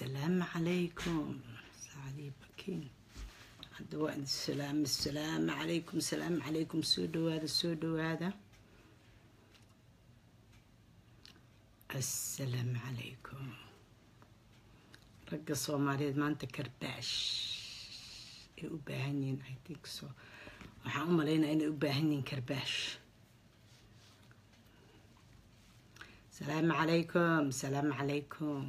السلام عليكم سعدي بكين hadda السلام السلام عليكم السلام عليكم soo dhawaada soo dhawaada السلام عليكم ragga soomaaliyeed maanta karbaash ay u baahan yihiin i think so waxaan u malaynaya inay u baahan yihiin karbaash السلام عليكم السلام عليكم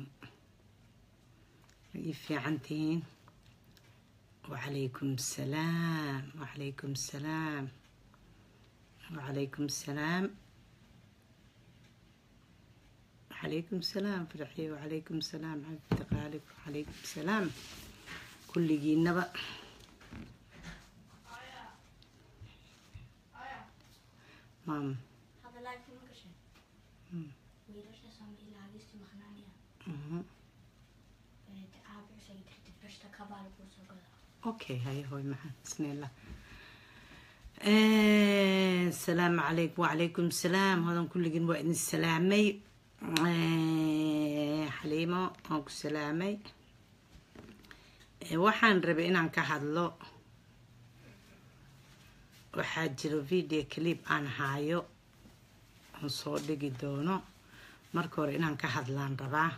ii fiican tihiin وعليكم السلام وعليكم السلام وعليكم السلام وعليكم السلام فرحي وعليكم السلام عبد غالب وعليكم السلام كل جينا مام Hadda laakiin ma gashay wiilasha Soomaaliyeed maqnaanaya mhm. ee aabe isaga tirti fashta kabaal ku soo gala اوكي هاي هوي معا بسم الله آه، السلام عليكم وعليكم السلام هذا كل جن وإن السلامي آه، حليمة أو السلامي آه، waxaan rabay inaan ka hadlo waxaa jiro video clip aan haayo aan soo dhigi doono marka hore inaan ka hadlaan rabaa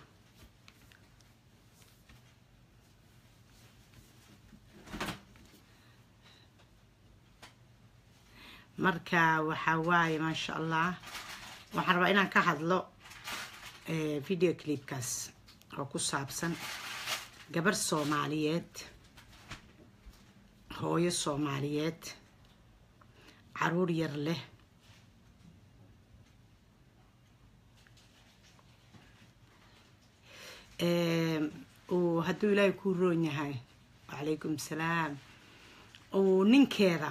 marka waxaa waaye maasha allah waxaan rabaa inaan ka hadlo eh, video clipkaas oo ku saabsan gabar soomaaliyeed hooyo soomaaliyeed caruur yar leh Eh, uu hadduu ilaahay kuu roon yahay wacalaykum salaam uu ninkeeda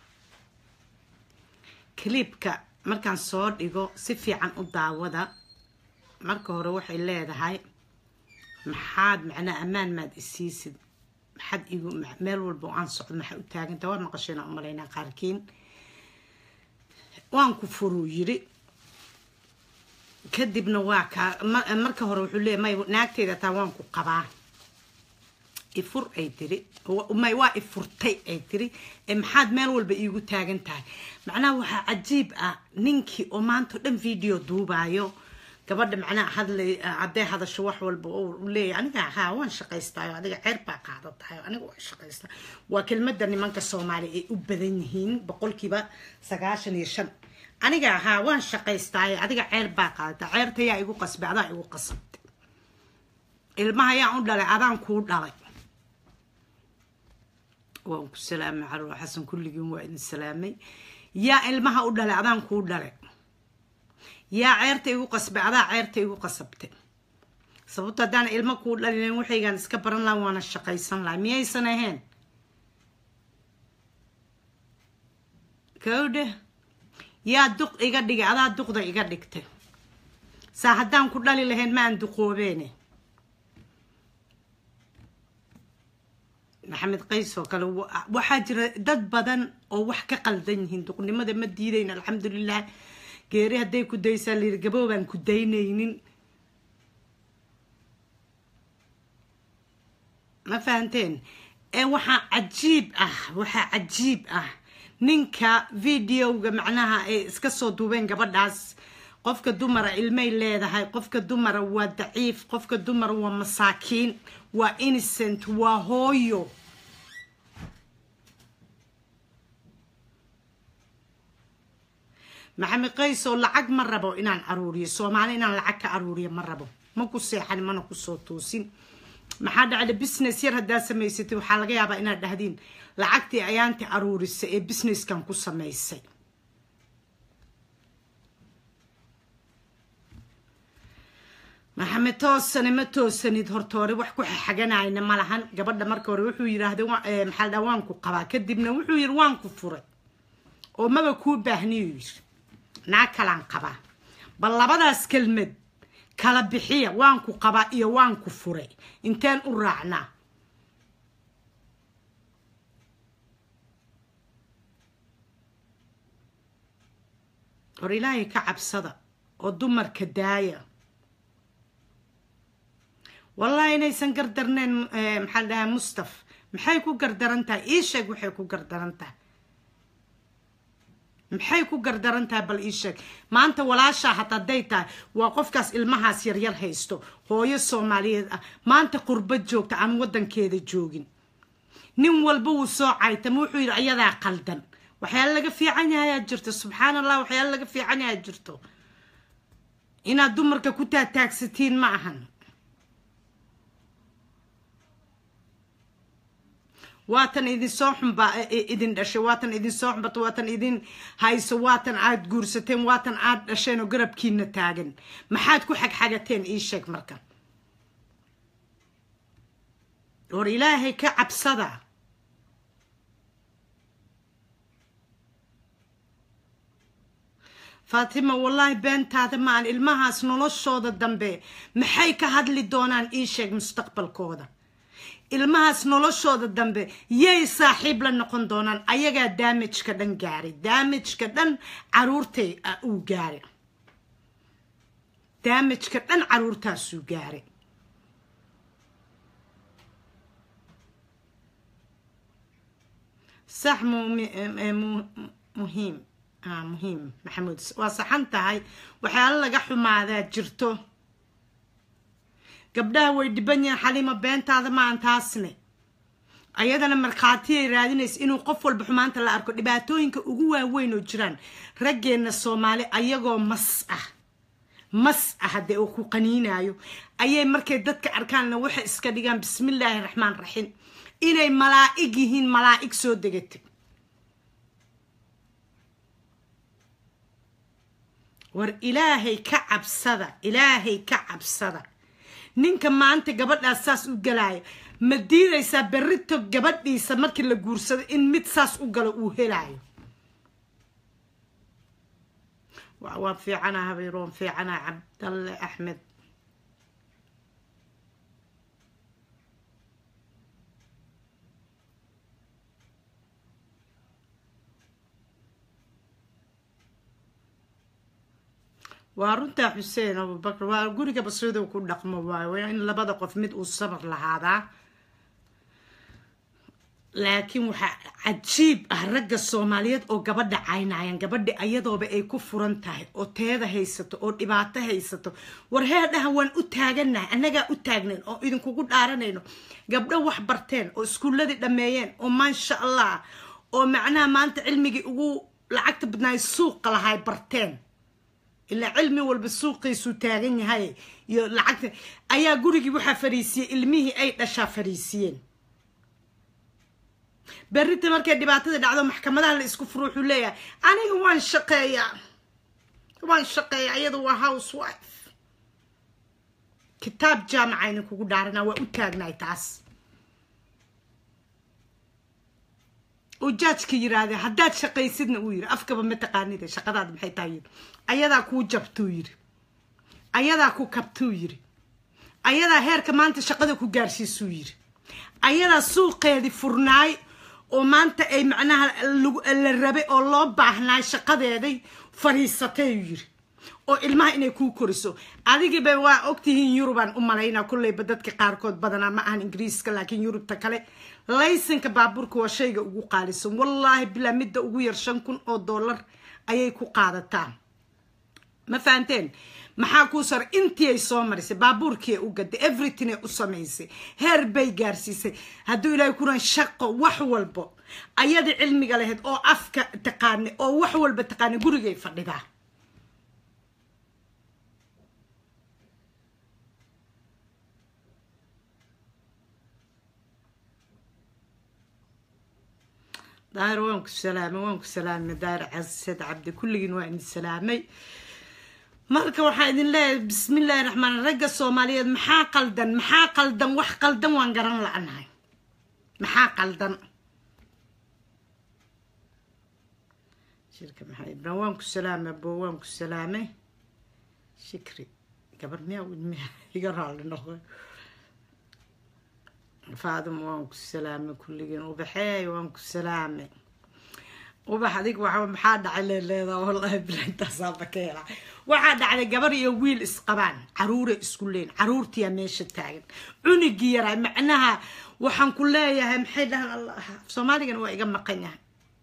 clipka markaan soo dhigo si fiican u daawada marka hore waxay leedahay maxaad macnaa ammaan maad isiisid maxaad igu ma- meel walba oo aan socdo maxaa u taaganta waa maqasheen aan umalaynaa qaarkiin waan ku furuu yiri kadibna waa kaa ma- marka hore wuxuu leeyahy may naagteyda taa waan ku qabaa ifur ay tiri wa- may waa ifurtay ay tiri ee maxaad meel walba iigu taagan tahay macnaha waxaa cajiib ah ninkii oo maanta o dhan video duubaayo gabadha macnaha hadlay hadday hadasho wax walba oo uu leeyahay aniga haa waan shaqaystaayo adiga ceer baa qaadatahay aniga waan shaqaystaa waa kelmadda nimanka soomaali ay u badan yihiin boqolkiiba sagaashan iyo shan aniga haa waan shaqaystaayo adiga ceer baa qaadata ceerta yaa igu qasbay adaa igu qasabtay ilmaha yaan u dhalay adaan kuu dhalay waan ku salaamay caruur xasan kulligiin waa idin salaamay yaa ilmaha u dhalay adaan kuu dhalay yaa ceerta igu qasbay adaa ceerta igu qasabtay sababto haddaan ilmo kuu dhalin waxaygaan iska baran laha waana shaqaysan laha miyaysan ahayn kowdhe yaa duq iga dhigay adaa duqda iga dhigtay saa haddaan ku dhali lahayn ma aan duqoobeene maxamed qays oo kale wa- waxaa jira dad badan oo wax ka qaldan yihiin duqnimada ma diidayn alxamdulilah geeri hadday ku daysaa layiri gaboobaan ku daynaynin ma fahanteen ee waxaa cajiib ah waxaa cajiib ah ninka videoga macnaha ay iska soo duubeen gabadhaas qofka dumara ilmay leedahay qofka dumara waa daciif qofka dumara waa masaakiin waa innocent waa hooyo maxamed qays oo lacag ma rabo inaan aruuriyo soomaali inaan lacag ka aruuriyo ma rabo ma ku seexan mana kusoo toosin maxaa dhacda business yar haddaa samaysatay waxaa laga yaabaa inaad dhahdiin lacagtii ayaanti aruurisay ee businesskan ku samaysay maxamed toosane ma toosanid horta hore wax ku xaganayna ma lahan gabadha marka hore wuxuu yidhaahday wa- eh, maxaa la dhahaa waan ku qabaa kadibna wuxuu yidhi waan ku furay oo maba kuu baahniyu yidhi naa kalaan qabaa bal labadaas kelmad kala bixiya waan ku qabaa iyo waan ku furay inteen u raacnaa hor ilaahay ka cabsada oo dumarka daaya wallahi inaysan gardarneen eh, maxaa la dhahaa mustaf maxay ku gardaran tahay ii sheeg waxay ku gardaran tahay maxay ku gardaran tahay bal ii sheeg maanta walaashaa hata hadday tahay waa qofkaas ilmahaas yaryar haysto hooyo soomaaliyeed ah maanta qurbad joogta aan wadankeeda joogin nin walba wuu soo caytama wuxuu yidhi ayadaa qaldan waxyaala laga fiican yahayaa jirto subxaan allah waxyaala laga fiican yahaa jirto inaad dumarka ku taataagsatiin ma ahan waatan idin soo xunba idin dhashay waatan idin soo xunbato waatan idin hayso waatan aad guursateen waatan aad dhasheen oo garabkiina taagan maxaad ku xagxagateen ii sheeg marka war ilaahay ka cabsada faatima wallaahi beentaada ma aan ilmahaas noloshooda dambe maxay ka hadli doonaan ii sheeg mustaqbalkooda ilmahaas noloshooda dambe yay saaxiib la noqon doonaan ayagaa daamajka dhan gaaray daamajka dhan caruurtay ah uu gaaray daamajka dhan caruurtaasuu gaaray sax mumi- eh, mu- muhiim ah muhiim maxamuud waa saxan tahay waxyaalo laga xumaadaa jirto gabdhaha way dhiban yihiin xaliimo beentaada maan taasne ayadana markhaatiyay raadinaysa inuu qof walba xumaanta la arko dhibaatooyinka ugu waaweyn oo jiraan raggeenna soomaali ayagoo mas ah mas ah haddee uu ku qaniinayo ayay markay dadka arkaanna waxay iska dhigaan bismillaahi raxmaan raxiim inay malaa'ig yihiin malaa'ig soo degatay war ilaahay ka cabsada ilaahay ka cabsada ninka maanta gabadhaas saas u galaayo ma diidaysaa berrito gabadhiisa markii la guursado in mid saas u galo uu helaayo wa- waan fiicanaa habeer waan fiicanaa cabdalle axmed waa runtaa xuseen abubakar waa guriga basiidow ku dhaqmo waayo waa in labada qof mid uu sabar lahaadaa laakiin waxaa cajiib ah ragga soomaaliyeed oo gabadha caynayaan gabadha ayadooba ay ku furan tahay oo teeda haysato oo dhibaato haysato war heedhaha waan u taaganahay annagaa u taagnayn oo idinkugu dhaaranayno gabdho wax barteen oo iskuulladii dhammeeyeen oo maasha allah oo macnaha maanta cilmigii ugu lacagta badnaay suuqa lahay barteen ilaa cilmi walba suuqiisuu taagan yahay iyo lacagta ayaa gurigii waxaa fariisiyey ilmihii ay dhashaa fariisiyeen berrinta markay dhibaatada dhacdo maxkamadaha la isku furo wuxuu leeyahay aniga waan shaqeeyaa waan shaqeeyaa iyadu waa house wife kitaab jaamaca idin kugu dhaaranaa waa u taagnaay taas oo jaajka yiraahde haddaad shaqaysidna uu yiri afkaba ma taqaanide shaqadaada maxay tahay yiri ayadaa kuu jabtuu yiri ayadaa ku kabtuu yiri ayadaa heerka maanta shaqada ku gaarsiisuu yiri ayadaa suuqeedii furnaay oo maanta ay macnaha lagu- la rabay oo loo baahnaay shaqadeeday fadhiisatay uu yiri oo ilmaha inay kuu koriso adigiiba waa ogtihiin yurubaan u malaynaa kulleyba dadka qaarkood badanaa ma ahan ingiriiska laakiin yurubta kale laysanka baabuurka waa shayga ugu qaalisan wallaahi bilaa midda ugu yar shan kun oo dollar ayay ku qaadataa ma fahanteen maxaa kuu sar intii ay soo marisay baabuurkii ay u gaday everything ay u samaysay heer bay gaarsiisay hadduu ilaahay kuran shaqo wax walbo ayada cilmiga lahayd oo afka taqaanay oo wax walba taqaanay gurigay fadhidaa daahir waan ku salaamay waan ku salaamay daahir casad cabdi kulligiin waa idin salaamay marka waxaa idin leeyahay bismillaahi raxmaan ragga soomaaliyeed maxaa qaldan maxaa qaldan wax qaldan waan garan la-nahay maxaa qaldan shirka maxaa ibrahim waan ku salaamay abo waan ku salaamay shikri gabar miyaa widmiya iga raalli noqo faadimo waan ku salaamay kulligiin ubaxeey waan ku salaamay ubax adig waxa maxaa dhacay leeleeda wallahi bilantaasaaba ka hela waxaa dhacday gabar iyo wiil isqabaan caruuray isku leyn caruurtiyaa meesha taagan cunigii yaraa macnaha waxaan ku leeyahay maxay dhahaan allah soomaaligana waa iga maqan yahay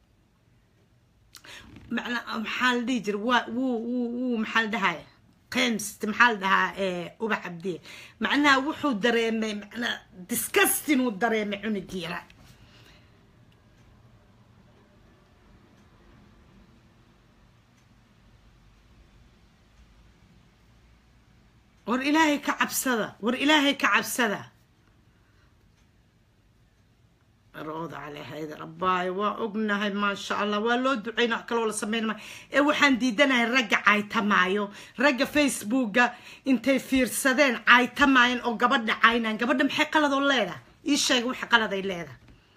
macna maxaa la dhihi jira waa wuu wuu wuu maxaa la dhahaya qems maxaa la dhahaa ubax cabdiye macnaha wuxuu dareemay macnaha disgusting uu dareemay cunigii yaraa war ilaahay ka cabsada war ilaahay ka cabsada rooda calehayda rabaayo waa ognahay maasha allah waa loo duceyna wax kaloo la sameynama ee waxaan diidanahay ragga caytamaayo ragga facebooka intay fiirsadeen caytamaayeen oo gabadha caynaan gabadha maxay qaladoo leedahay ii sheega waxa qaladay leedahay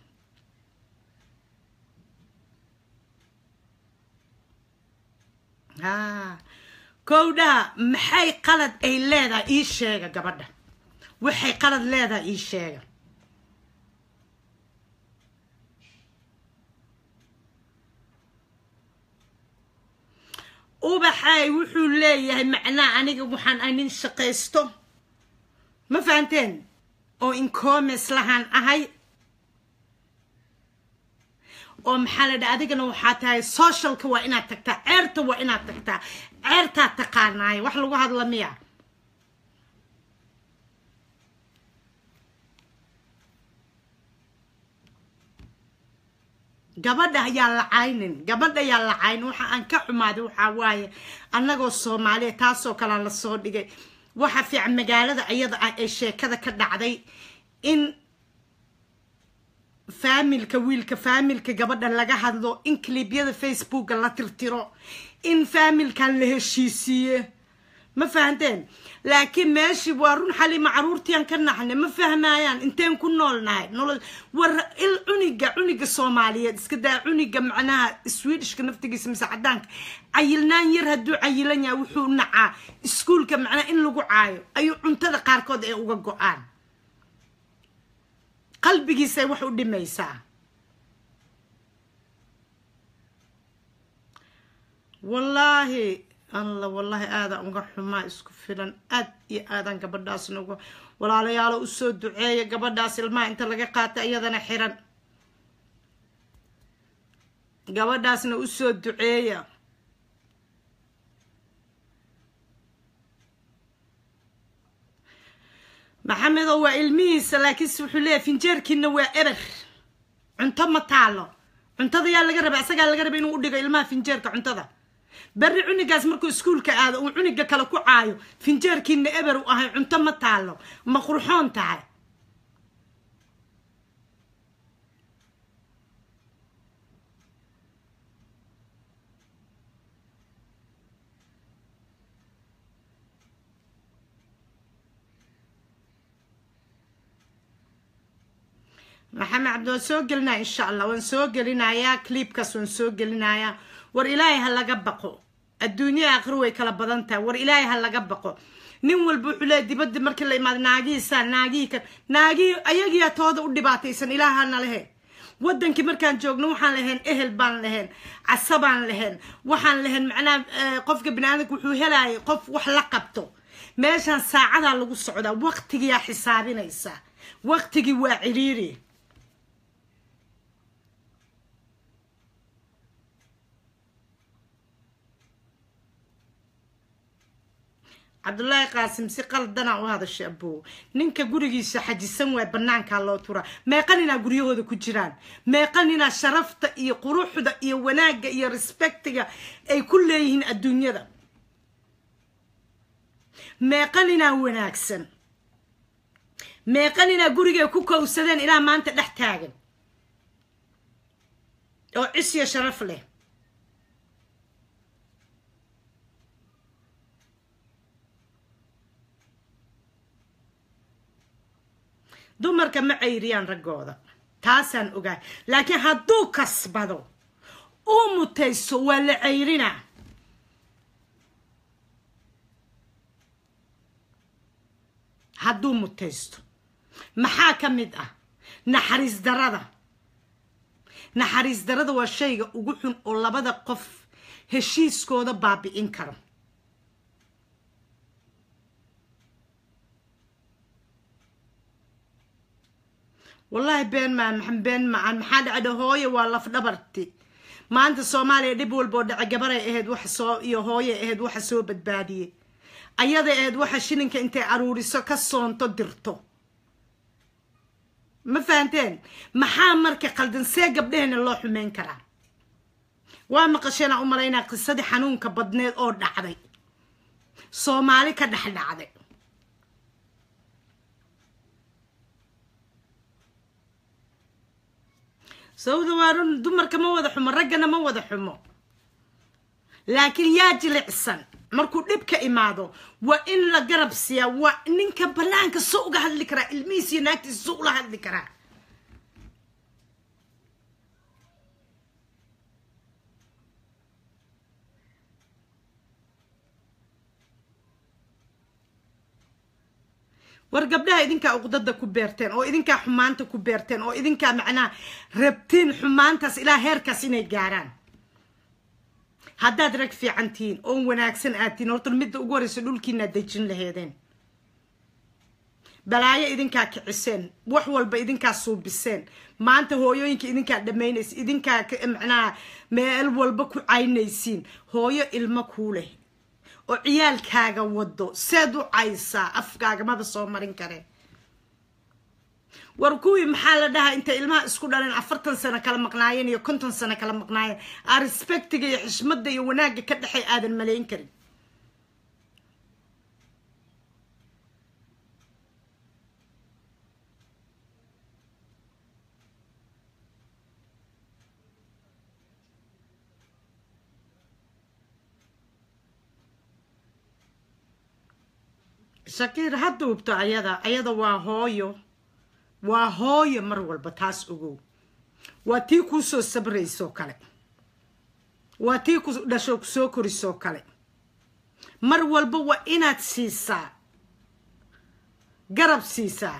ha kowdhaha maxay qalad ay leedahay ii sheega gabadha waxay qalad leedahay ii sheega ubaxay wuxuu leeyahay macnaha aniga waxaan ay nin shaqaysto ma fahanteen oo incomes lahaan ahay oo maxaa la dhaha adigana waxaa tahay socialka waa inaad tagtaa ceerta waa inaad tagtaa ceertaa taqaanaay wax lagu hadla miya gabadha ayaa la caynin gabadha ayaa la caynin waxa aan ka xumaaday waxaa waaye annagoo soomaaliya taasoo kalea lasoo dhigay waxa fiican magaalada iyada ah ee sheekada ka dhacday in faamilka wiilka faamilka gabadha laga hadlo in clibyada facebooka la tirtiro in faamilkan la heshiisiiye ma fahanteen laakiin meeshii waa run xalima caruurtian ka naxnay ma fahmayaan inteen ku noolnahay nolol war il cuniga cuniga soomaaliyeed iska daa cuniga macnaha swedishka naftigiisa mise cadaanka cayilnaan yar hadduu cayilan yahay wuxuu nacaa iskuolka macnaha in lagu caayo ayuu cuntada qaarkood ee uga go-aan qalbigiisay wax u dhimaysaa wallaahi alla wallaahi aadaan uga xumaa isku filan aad iyo aadaan gabadhaasna uga walaalayaalo usoo duceeya gabadhaas ilmaha inta laga qaata iyadana xiran gabadhaasna usoo duceeya maxamedow waa ilmihiisa laakiinse wuxuu leeyahy finjeerkiina waa eber cunto ma taalo cuntada yaa laga raba isagaa laga raba inuu u dhigo ilmaha finjeerka cuntada berri cunigaas markuu iskuolka aado uu cuniga kale ku caayo finjeerkiina eber u ahay cunto ma taalo ma qurxoon tahay maxamed cabdi waan soo gelinaya insha allah waan soo gelinayaa cliibkaas waan soo gelinayaa war ilaahay ha laga baqo adduunya aakhiro way kala badan tahay war ilaahay ha laga baqo nin walba wuxuu leeyahy dibadda markii la imaado naagihiisaa naagihii kan naagihii ayagiyaa tooda u dhibaataysan ilaahana lehe wadankii markaan joogno waxaan lahayn ehel baan lahayn casabaan lahayn waxaan lahayn macnaha qofka biniaadanka wuxuu helayay qof wax la qabto meeshaan saacadaa lagu socdaa waqtigiyaa xisaabinaysa waqtigii waa ciriiri cabdullaahi qaasim si qaldanaa u hadashay abow ninka gurigiisa xajisan waay banaankaa loo turaa meeqan inaa guryahooda ku jiraan meeqan inaa sharafta iyo quruxda iyo wanaagga iyo respectiga ay ku leeyihiin adduunyada meeqan inaa wanaagsan meeqan inaa gurigay ku kowsadeen ilaa maanta dhex taagan oo cisyo sharaf leh dumarka ma cayriyaan raggooda taasaan ogaay laakiin hadduu kasbado uu mutayso waa la cayrinaa hadduu mutaysto maxaa ka mid ah naxariis darada naxariis darada waa shayga ugu xun oo labada qof heshiiskooda baabi'in karo wallaahi been maan been macaan maxaa dhacda hooye waa laf dhabarti maanta soomaaliya dhib walboo dhace gabaray ahayd waxa soo iyo hooye ahayd waxa soo badbaadiyey ayada ahayd waxa shilinka intay aruuriso ka soonto dirto ma fahanteen maxaa marka qaldan see gabdheheena loo xumeyn karaa waa maqasheenaa u malaynaa qisadii xanuunka badneed oo dhacday soomaali ka dhex dhacday sababda waa run dumarka ma wada xumo raggana ma wada xumo laakiin yaa jilicsan markuu dhib ka imaado waa in la garab siiyaa waa ninka banaanka so uga hadli karaa ilmihiis iyo naagtiisa so ula hadli karaa war gabdhaha idinkaa uqdada ku beerteen oo idinkaa xumaanta ku beerteen oo idinkaa macnaha rabtiin xumaantaas ilaa heerkaas inay gaaraan haddaad rag fiican tihiin oon wanaagsan aad tihiin horta midda ugu horeysa dhulkiinaad dejin laheedeen balaayo idinkaa kiciseen wax walba idinkaa suubiseen maanta hooyooyinka idinkaa dhammaynaysa idinkaa macnaha meel walba ku caynaysiin hooyo ilmo kuu leh oo ciyaalkaaga wado seed u caysaa afkaaga maba soo marin kareen war kuwii maxaa la dhahaa intay ilmaha isku dhaleen afartan sano kala maqnaayeen iyo konton sano kala maqnaayeen aa respectiga iyo xishmada iyo wanaagga ka dhexay aadan malayn karin shakiir ha duubto ayada ayada waa hooyo waa hooyo mar walba taas ogow waa tii kuu soo sabraysoo kale waa tii ku dhasho kusoo korisoo kale mar walba waa inaad siisaa garab siisaa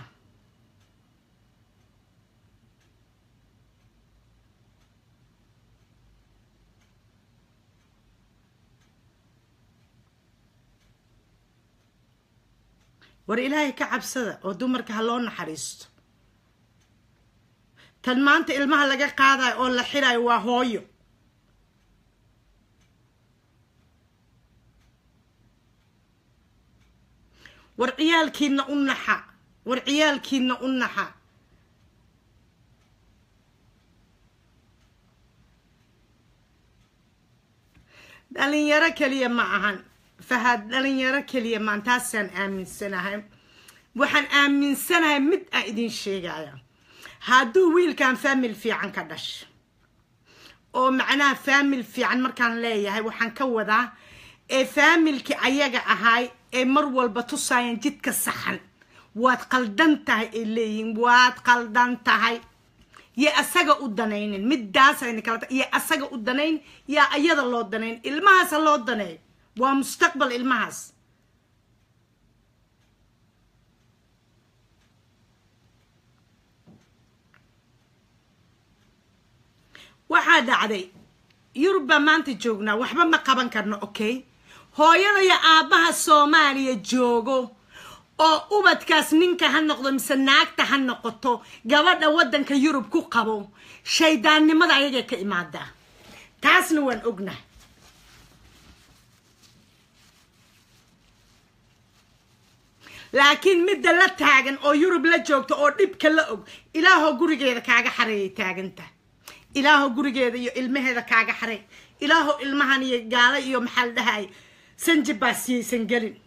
war ilaahay ka cabsada oo dumarka ha loo naxariisto tan maanta ilmaha laga qaadayo oo la xirayo waa hooyo war ciyaalkiina u naxa war ciyaalkiina u naxa dhalinyaro keliya ma ahan fahad dhalinyaro keliya maan taasaan aaminsanahay waxaan aaminsanahay mid aan idin sheegaya hadduu wiilkan faamil fiican ka dhasha oo macnaha faamil fiican markaan leeyahay waxaan ka wadaa ee faamilkii ayaga ahaay ee mar walba tusaayeen jidka saxan waad qaldan tahay ay leeyihiin waad qaldan tahay yo asaga u danaynin midaasayna kala yo asaga u danayn yaa ayada loo danayn ilmahaasa loo daneey waa mustaqbal ilmahaas waxaa dhacday yurub baa maanta joognaa waxba ma qaban karno okay hooyada iyo aabbaha soomaaliya joogo oo ubadkaas ninka ha noqdo mise naagta ha noqoto gabadha waddanka yurub ku qabo shaydaannimada ayagay ka imaadaa taasna waan ognahay laakiin midda la taagan oo yurub la joogto oo dhibka la og ilaahoo gurigeeda kaaga xareeyay taaganta ilaahoo gurigeeda iyo ilmaheeda kaaga xarey ilaahoo ilmahan iyo gaalo iyo maxaa la dhahay sanjibaas siyaysan gelin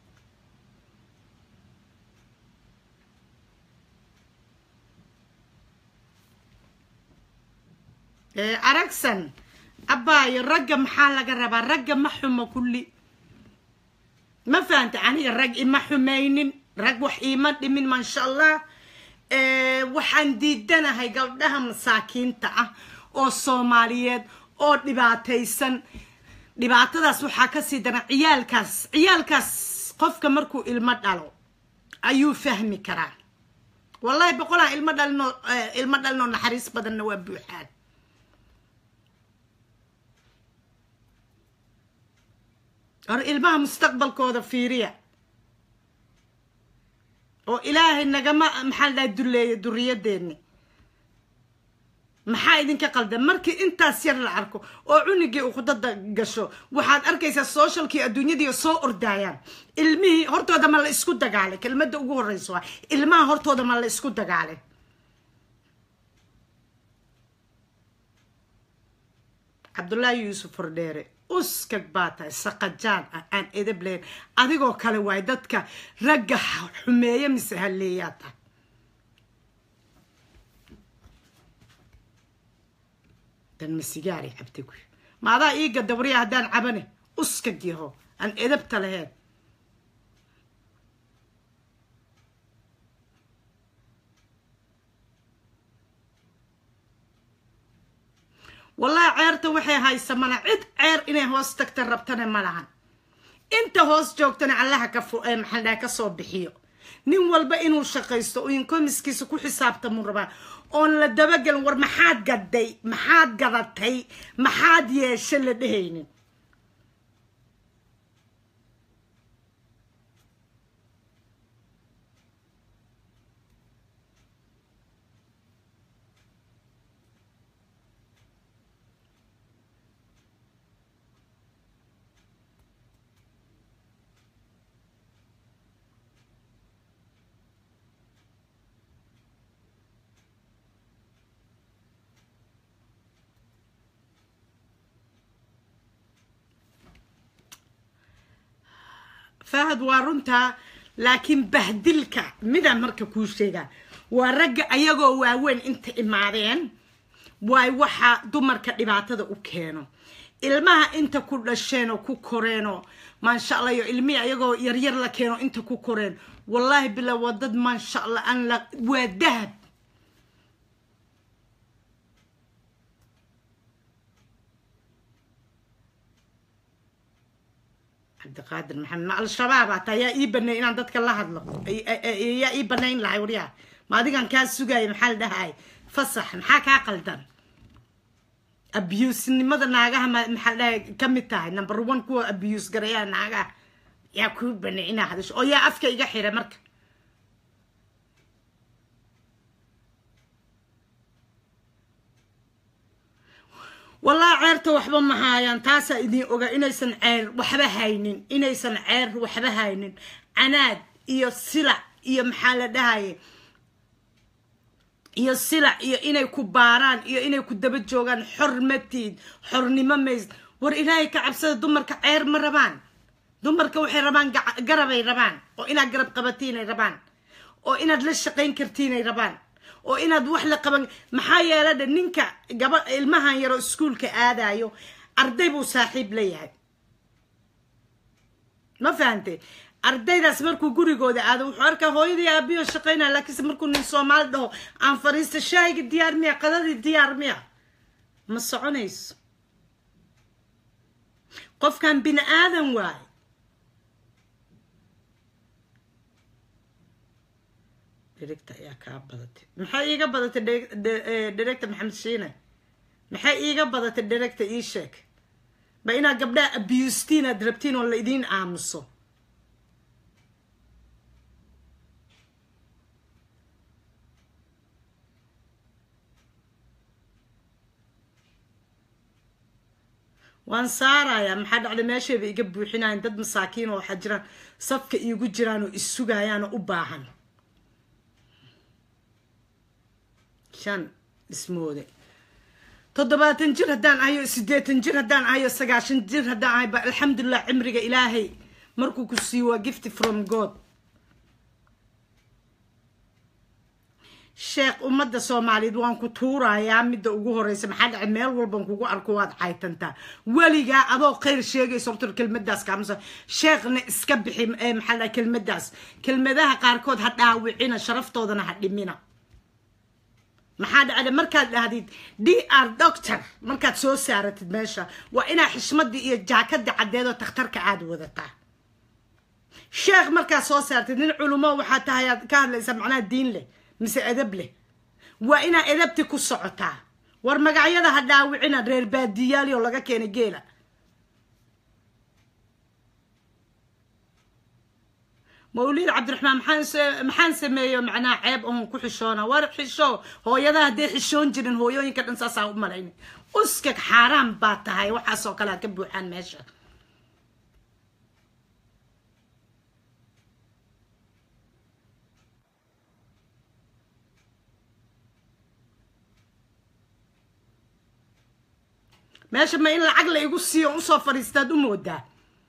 aragsan abbaayo ragga maxaa laga rabaa ragga ma xumo kulli ma fahanta aniga rag ima xumaynin rag wax iima dhimin maasha allah waxaan diidanahay gabdhaha masaakiinta ah oo soomaaliyeed oo dhibaataysan dhibaatadaas waxaa kasii daran ciyaalkaas ciyaalkaas qofka markuu ilmo dhalo ayuu fahmi karaa wallahi boqolaan ilmo dhalino ilmo dhalinoo naxariis badanna waa buuxaan hor ilmaha mustaqbalkooda fiiriya oo ilaahay nagama maxaa la dhahay duleeya duriyadeenni maxaa idinka qaldan markii intaas yar la arko oo cunigii uqdada gasho waxaad arkaysaa socialkii adduunyadii soo ordaayaan ilmihii hortooda ma la isku dagaalay kelmadda ugu horreysa waa ilmaha hortooda ma la isku dagaalay cabdullaahi yuusuf hordheere uskag baa tahay saqajaan ah aan edab lahayn adigoo kale waay dadka ragga xumeeya mise halleeyaa tahay dan ma sigaari cabta guy ma adaa ii gadabriya haddaan cabane uskag yaho aan edabta lahayn wallahi ceerta waxay haysa mana cid ceer inay hoos tagta rabtana ma lahan inta hoos joogtana allaha ka maxaldhaa ka soo bixiyo nin walba inuu shaqaysto oo inkomiskiisa ku xisaabtamuu rabaa oon la dabagelin war maxaad gaday maxaad gadatay maxaad yeesha la dhehaynin fahad waa runtaa laakiin bahdilka midaan marka kuu sheegaa waa ragga ayagoo waaweyn inta imaadeen waay waxaa dumarka dhibaatada u keeno ilmaha inta ku dhasheen oo ku koreenoo maasha allah iyo ilmihii ayagoo yaryar la keeno inta ku koreen wallaahi bila waa dad maasha allah aan la waa dahab cabdiqaadir maxamed ma al-shabaab ata yaa ii baneey inaan dadka la hadlo yaa ii banayn lahay waryaa ma adigan kaa sugaya maxaa la dhahay fasax maxaa kaa qaldan abuse-nimada naagaha maxaa la dhahay ka mid tahay number one kuwa abuse garayaa naagaha yaa kuu baneey inaa hadasho oo yaa afka iga xira marka wallahi ceerta waxba ma haayaan taasaa idin oga inaysan ceer waxba haynin inaysan ceer waxba haynin canaad iyo silac iyo maxaa la dhahaye iyo silac iyo inay ku baaraan iyo inay ku daba joogaan xor matiid xornimo mays war ilaahay ka cabsada dumarka ceer ma rabaan dumarka waxay rabaan garabay rabaan oo inaad garab qabatiinay rabaan oo inaad la shaqayn kartiinay rabaan oo inaad wax la qaban maxaa yeela dhe ninka gaba ilmahan yaroo iskuolka aadayo arday buu saaxiib leeyahay ma fahante ardaydaas markuu gurigooda aado wuxuu arkaa hooyadii aabiyo shaqaynaya laakiinse markuu nin soomaali dhaho aan fariista shaayga diyaar miya qadadii diyaar miya ma soconayso qofkan bini aadan waaye director ayaa kaa badatay maxay iiga badatay director maxamed shiine maxay iiga badatay director ii sheeg ba inaad gabdhaha abustiin aad rabtiin oo la idiin aamuso waan saarayaa maxaa dhacday meeshayba iga buuxinayan dad masaakiin oo waxaa jiraan safka iigu jiraan oo issugayaanoo u baahan shan ismoode toddobaatan jir haddaan ahayo siddeetan jir haddaan ahayo sagaashan jir haddaan ahay ba alxamdulilah cimriga ilaahay markuu ku siiyo waa gift from god sheekh ummadda soomaaliyeed waan ku tuurayaa midda ugu horeysa maxaa dhacay meel walban kugu arko waad caytantaa weligaa adoo khayr sheegaysa horta kelmadaas kaamusa sheekhna iska bixi maxaa dhahay kelmadaas kelmadaha qaarkood ha dhaawicina sharaftoodana ha dhimina maxaa dhacda markaad dhahdid d r doctor markaad soo saaratid meesha waa inaa xishmadii iyo jaakadii caddeedoo takhtarka aada wadataa sheekh markaad soo saartid nin culumo waxaa tahay aad ka hadlaysaa macnaha diin leh mise edab leh waa inaa edabti ku socotaa war magacyada ha dhaawicina reer baadiyaali oo laga keenay geela mawliid cabdiraxmaan maxaan se- maxaan sameeyo macnaha ceeb oon ku xishoona war xisho hooyadaha hadday xishoon jirin hooyooyinka dhan saasaa u malayna uskag xaaraan baa tahay waxaasoo kale ka buuxaan meesha meesha ma in lacag la igu siiyo usoo fadhiistaad u moodaa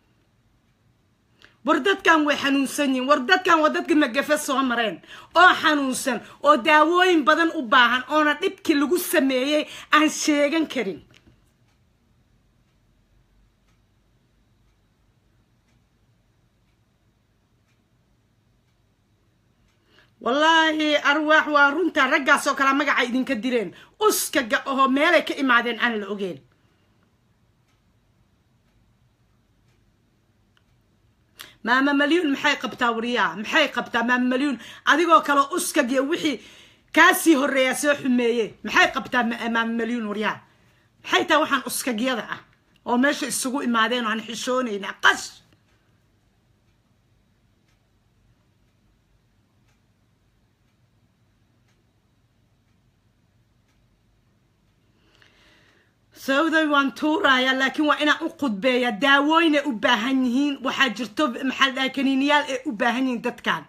war dadkan way xanuunsan yihiin war dadkan waa dadka magafe soo mareen oo xanuunsan oo daawooyin badan u baahan oona dhibkii lagu sameeyey aan sheegan karin wallaahi arwaax waa runta raggaasoo kalea magaca idinka direen uskaga oo meelay ka imaadeen aan la ogeyn maama malyuun maxay qabtaa wariyaa maxay qabtaa maama malyuun adigoo kale uskagiyo wixii kaasii horreeyaa soo xumeeye maxay qabtaa ma- maama malyuun waryaa maxay tahay waxaan uskagyada ah oo meesha isugu imaadeen oo aan xishoonayna qash sababtay waan tuurayaa laakiin waa inaan u khudbeeya daawooyinay u baahan yihiin waxaa jirto maxaa la dhahay kaniiniyaal ay u baahan yihiin dadkan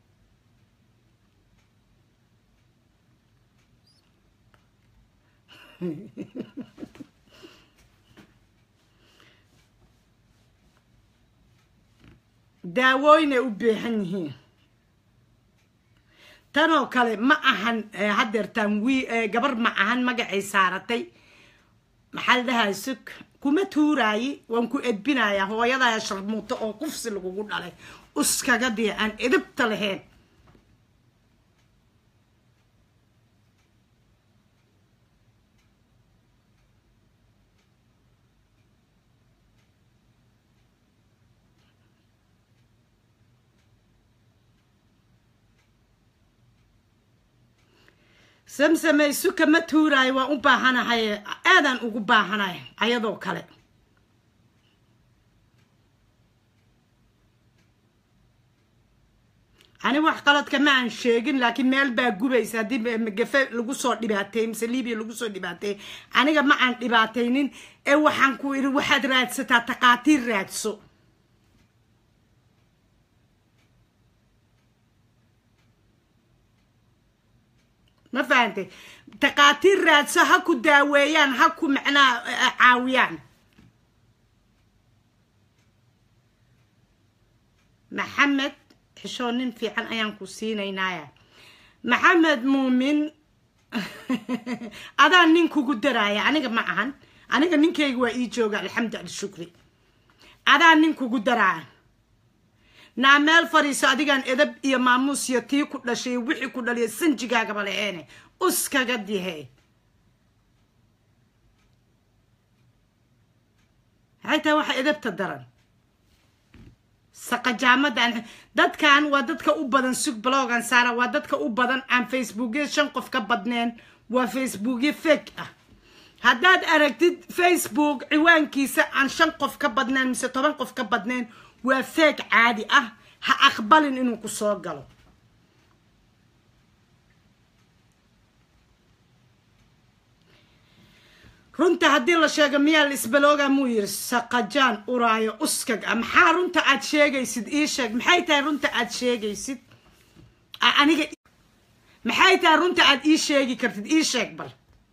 daawooyin ay u baahan yihiin tanoo kale ma ahan eh, haddeertaan wii eh, gabar ma ahan magacay saaratay maxaa la dhahay sug kuma tuuraayi waan ku edbinayaa hooyadaya sharmuuto oo kufsi lagugu dhalay uskaga dii aan edibta lahayn samsamay suka ma tuuraayo waan u baahanahay aadaan ugu baahanahay ayadoo kale ani wax qaladka ma aan sheegin laakiin meel baa gubaysa haddii magafe lagu soo dhibaateey mise libiya lagu soo dhibaateey aniga ma aan dhibaataynin ee waxaan ku idhi waxaad raadsataa taqaatiir raadso ma fahantay taqaatiir raadso ha ku daaweeyaan ha ku macnaha eh, caawiyaan maxamed xishoo nin fiican ayaan ku siinaynaya maxamed muumin adaa nin kugu daraaya aniga ma ahan aniga ninkayga waa ii jooga alxamdu alshukri adaa nin kugu daraaya naa meel fadhiiso adigaan edab iyo maamuus iyo tii ku dhashay wixii ku dhaliya sanjigaagaba laheene uskaga dihe maxay tahay waxa edabta daran saqajaamadan dadkan waa dadka u badan sug blogan saara waa dadka u badan aan facebookya shan qof ka badneen waa facebookya fake ah haddaad aragtid facebook ciwaankiisa aan shan qof ka badneen mise toban qof ka badneen waa fake caadi ah ha aqbalin inuu ku soo galo runta haddii la sheego miyaa la isbalooga muu yiri saqajaan uraayo uskag ah maxaa runta aad sheegaysid ii sheeg maxay tahay runta aad sheegaysid A- aniga maxay tahay runta aad ii sheegi kartid ii sheeg bal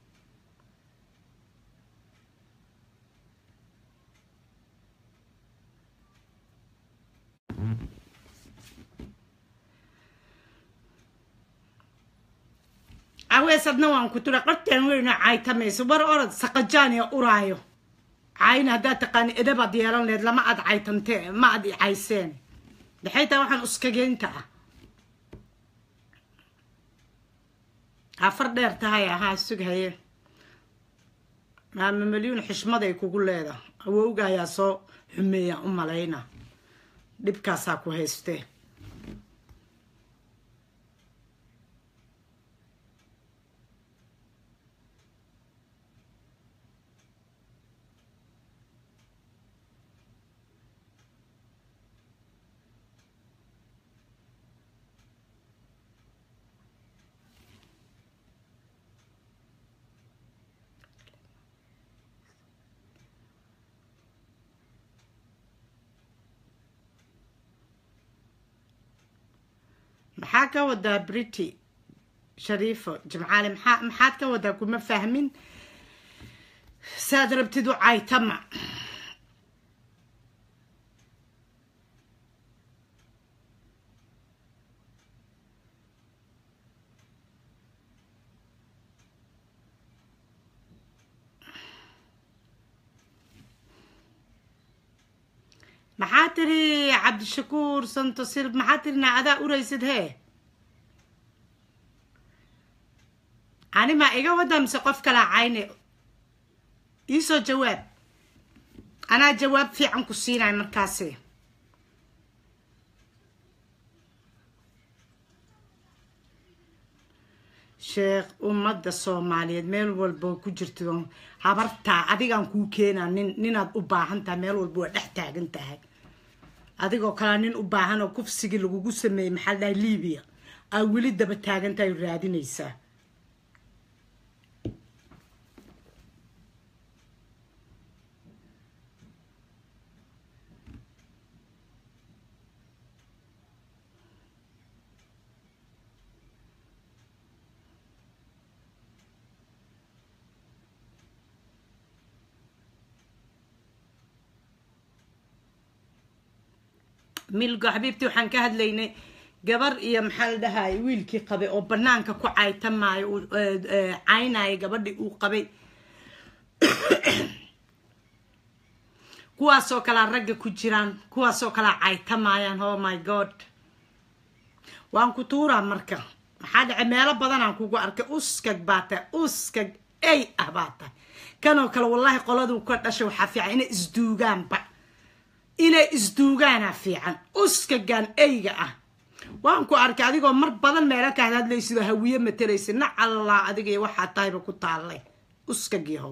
aweesadna waan ku tira qarteen weyna caytamayso war orod saqajaan iyo uraayo cayna haddaad taqaani edabaad yeelan lehed lama aad caytantee ma aad i cayseen maxay tahay waxaan uskageynta ah afar dheer tahay ahaa sug haye maama malyuun xishmaday kugu leeda awowga ayaa soo xumeeya u malayna dhibkaasaa ku haystee maxaa ka wadaa brity shariifo jimcaale maxaa maxaad ka wadaa kuma fahmin saad rabtid u caytama maxaa tiri cabdishakuur santosil maxaa tiri naacadaa uraysid hee ani maa iga wadaa mise qof kalaa cayne iisoo jawaab anaa jawaab fiican ku siinaya markaasi sheekh ummadda soomaaliyeed meel walba ku jirto habartaa adigaan kuu keenaa nin ninaad u baahan tahay meel walba waa dhex taagan tahay adigoo kalea nin u baahan oo kufsigii lagugu sameeyey maxaa la dhahay libiya aa weli daba taagan tahay raadinaysaa milgo xabiibtii waxaan ka hadlaynay gabar iyo maxaa la dhahay wiilkii qabay oo banaanka ku caytamaayo caynaayo gabadhii uu qabay kuwaasoo kalea ragga ku jiraan kuwaasoo kalea caytamaayaan oh my god waan ku tuuraa marka maxaa dhacay meelo badanaan kugu arkay uskag baa tahay uskag ey ah baa tahay kanoo kale wallaahi qoladuu ka dhashay waxaa fiican inay isduugaanba inay isduugaana fiican uskagan eyga ah waan ku arkay adigoo mar badan meelo ka hadlaysidoo hawiye mataraysa nac allah adiga iyo waxaa tahayba ku taallay uskagiihow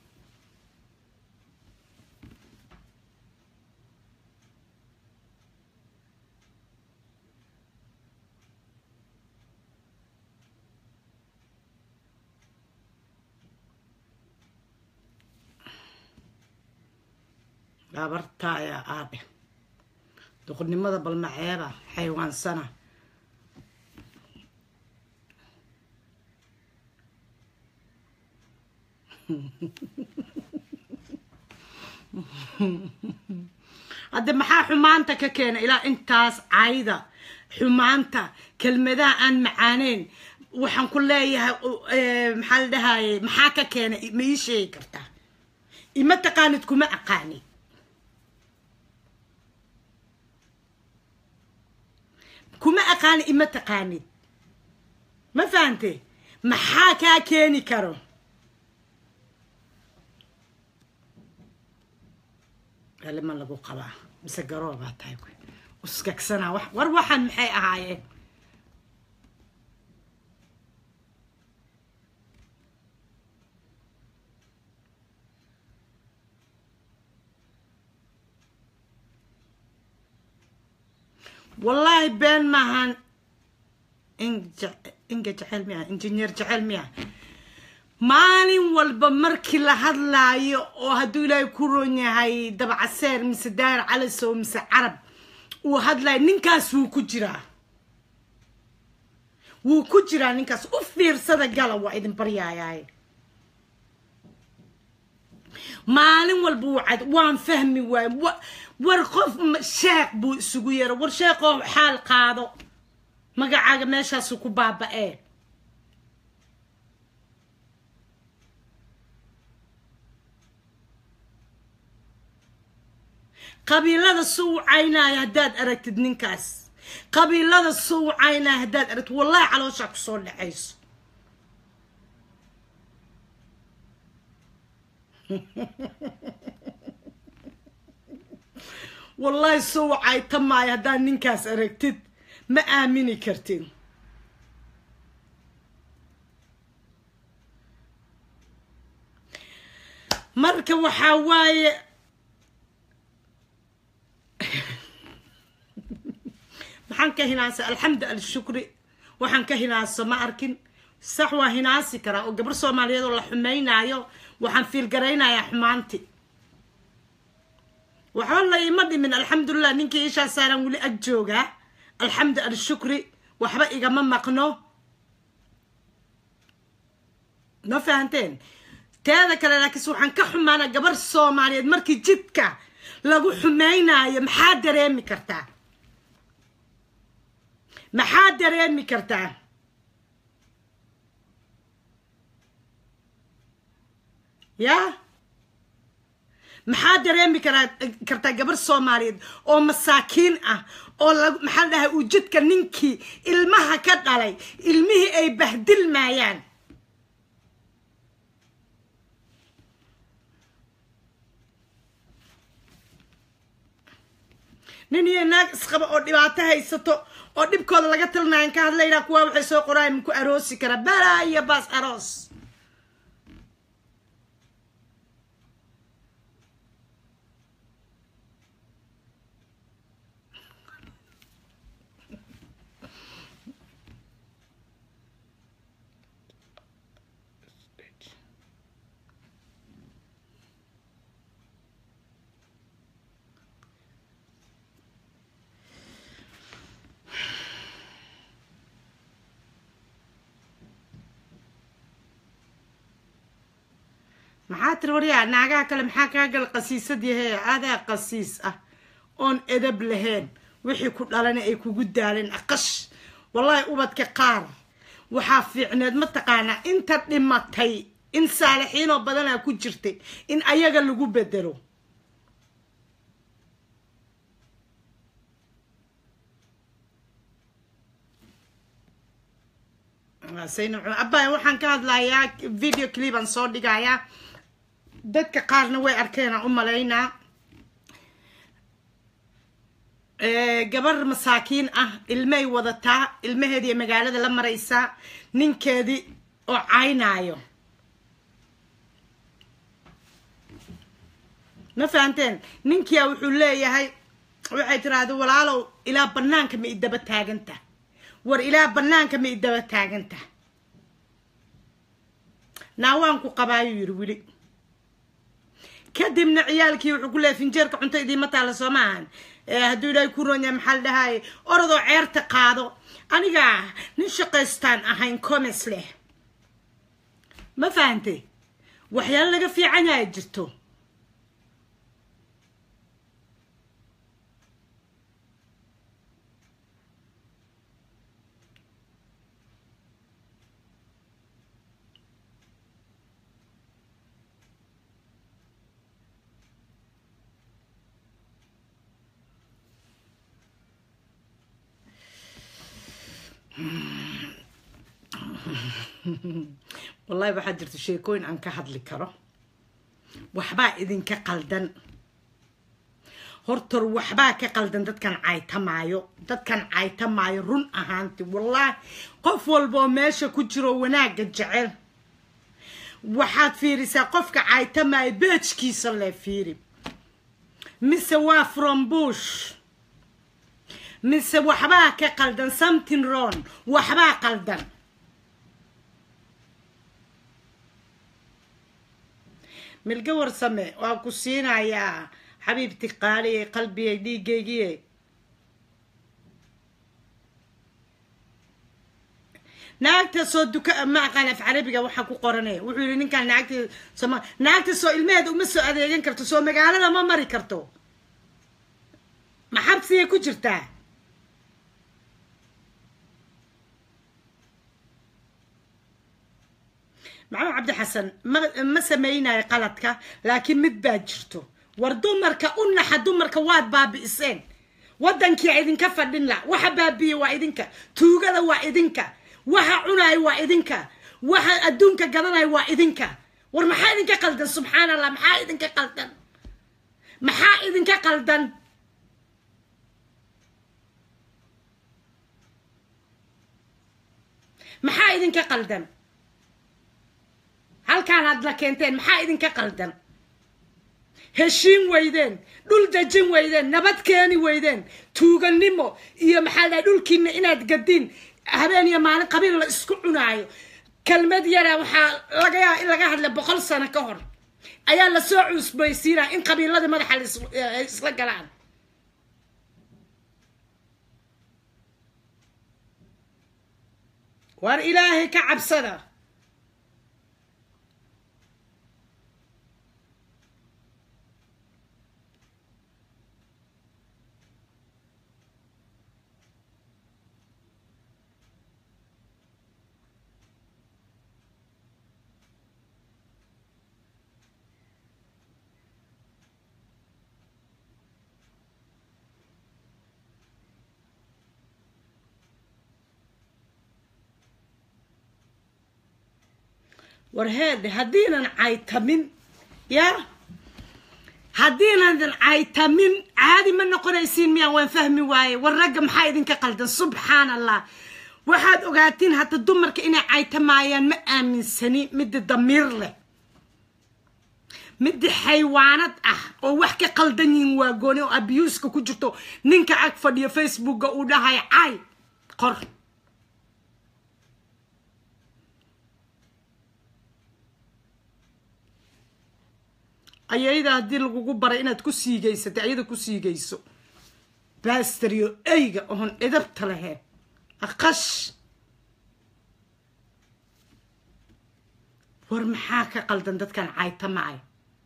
gabartaaya aabe duqurnimada balmaceeba xaywaansana hadde maxaa xumaanta ka keena ilaa intaas cayda xumaanta kelmadaha aan macaaneyn waxaan ku leeyahay maxaa la dhahaye maxaa ka keena ma ii sheegi kartaa ima taqaanid kuma aqaanid kuma aqaani ima taqaanid ma fahante maxaa kaa keeni karo galima lagu qabaa mise garoobaa tahay uskagsanaa war waxaan maxay ahaayeen wallaahi been maahan inga jecel miya injineer jecel miya maalin walba markii la hadlaayo oo hadduu ilaahay ku ron yahay dabcaseer mise daayir calisow mise carab uu hadlaayo ninkaas wuu ku jiraa wuu ku jiraa ninkaas u fiirsada gala waa idin baryaayaay maalin walba wuu cad waan fahmi waaye war qof sheekh buu isugu yeera war sheekoo xaal qaado magacaaga meeshaasu ku baaba-ee qabiilada suu caynaayo haddaad aragtid ninkaas qabiilada suu caynaayo haddaad aragtid wallahi calooshaa kusoo dhacayso wallahi soo wacayta maayo haddaad ninkaas aragtid ma aamini kartid marka waxaa waaye maxaan ka hinaasa alxamdu alshukri waxaan ka hinaaso ma arkin sax waa hinaasi karaa oo gabar soomaaliyeed oo la xumaynaayo waxaan fiilgaraynayaa xumaanti waxba la ima dhimin alxamdulilah ninkii ishaa saaran weli ag joogaa alxamdu alshukri waxba igama maqno ma fahanteen teeda kale laakiinse waxaan ka xumaana gabar soomaaliyeed markii jidka lagu xumaynayo maxaa dareemi kartaa maxaa dareemi kartaa ya maxaa dareemi karaa kartaa gabar soomaaliyeed oo masaakiin ah oo la maxaa la dhahay uu jidka ninkii ilmaha ka dhalay ilmihii ay bahdilmaayaan nin iyo naag isqaba oo dhibaato haysato oo dhibkooda laga talinayan ka hadlaynaa kuwaa waxay soo qoraayan maku aroosi karaa balaa iyo baas aroos maxaa tiri waryaa naagaha kale maxaa kaa gal qasiisad yahee adaa qasiis ah oon edab lahayn wixii ku dhalana ay kugu daaleen aqash wallaahi ubadka qaar waxaa fiicneed mataqaanaa inta dhimatay in saalixiinoo badanaa ku jirtay in ayaga lagu bedelo abay waxaan ka hadlayaa video cliban soo dhigayaa dadka qaarna way arkeenaan u malaynaa gabar masaakiin ah ilmay wadataa ilmaheedii magaalada la maraysaa ninkeedii oo caynaayo ma fahanteen ninkia wuxuu leeyahay waxay tiraahda walaalow ilaa banaanka ma idaba taaganta war ilaa banaanka ma idaba taaganta naawaanku qabaayuu yidhi weli kadibna ciyaalkii wuxuu ku leeyahy finjeerka cunto idiima taala soo maahan hadduu ilaahay ku roon yahay maxaa la dhahaye orodoo ceerta qaado aniga nin shaqaystaan ahayn comes leh ma fahantay waxyaalo laga fiican yahay jirto wallahi waxaa jirta sheekooyin aan ka hadli karo waxbaa idinka qaldan hortor waxbaa ka qaldan dadkan caytamaayo dadkan caytamaayo run ahaanti wallahi qof walba oo meesha ku jiro wanaagga jecel waxaad fiirisaa qofka caytamaayo beejkiisa lee fiiri mise waa from bush mise waxbaa ka qaldan something wrong waxbaa qaldan milga warsame waa ku siinayaa xabiibti qaaliye qalbigay dhiigaygiye naagta soo duka ma aqaan af carabiga waxaa ku qoranaya wuxuu yihi ninkaan naagta soma naagta soo ilmeheeda uma soo adeegan karto soo magaalada ma mari karto ma xabsigay ku jirtaa maxamed cabdi xasan ma ma samaynayo qaladka laakiin mid baa jirto war dumarka u naxa dumarka waad baabi'iseen waddankii idinka fadhin la waxa baabiye waa idinka tuugada waa idinka waxa cunayo waa idinka waxa adduunka gadanayo waa idinka war maxaa idinka qaldan subxaan allah maxaa idinka qaldan maxaa idinka qaldan maxaa idinka qaldan halkaan aad la keenteen maxaa idinka qaldan heshiin weydeen dhul dejin weydeen nabad keeni weydeen tuuganimo iyo maxaa dhahay dhulkiina inaad gadiin habeen iyo maalin qabiil la isku cunaayo kelmad yara waxaa laga yaaba in laga hadla boqol sano ka hor ayaa lasoo cusbaysiinaya in qabiiladii madaxa la isla galaan waar ilaahay ka cabsada war heedhe haddiinan caytamin yaa haddiinan caytamin caadi ma noqonaysiin miyaan waan fahmi waaye war ragga maxaa idinka qaldan subxaan allah waxaad ogaatiin hadda dumarka inay caytamaayaan ma aaminsani midda damiir leh midda xaywaanad ah oo wax ka qaldan yihiin waa gooni oo abuuska ku jirto ninka ag fadhiyo facebooka uu dhahay cay qor ayayda haddii lagugu baray inaad ku siigaysatay ayada ku siigayso baastaryo eyga oon cidabta lahayn aqash war maxaa ka qaldan dadkan caytamacay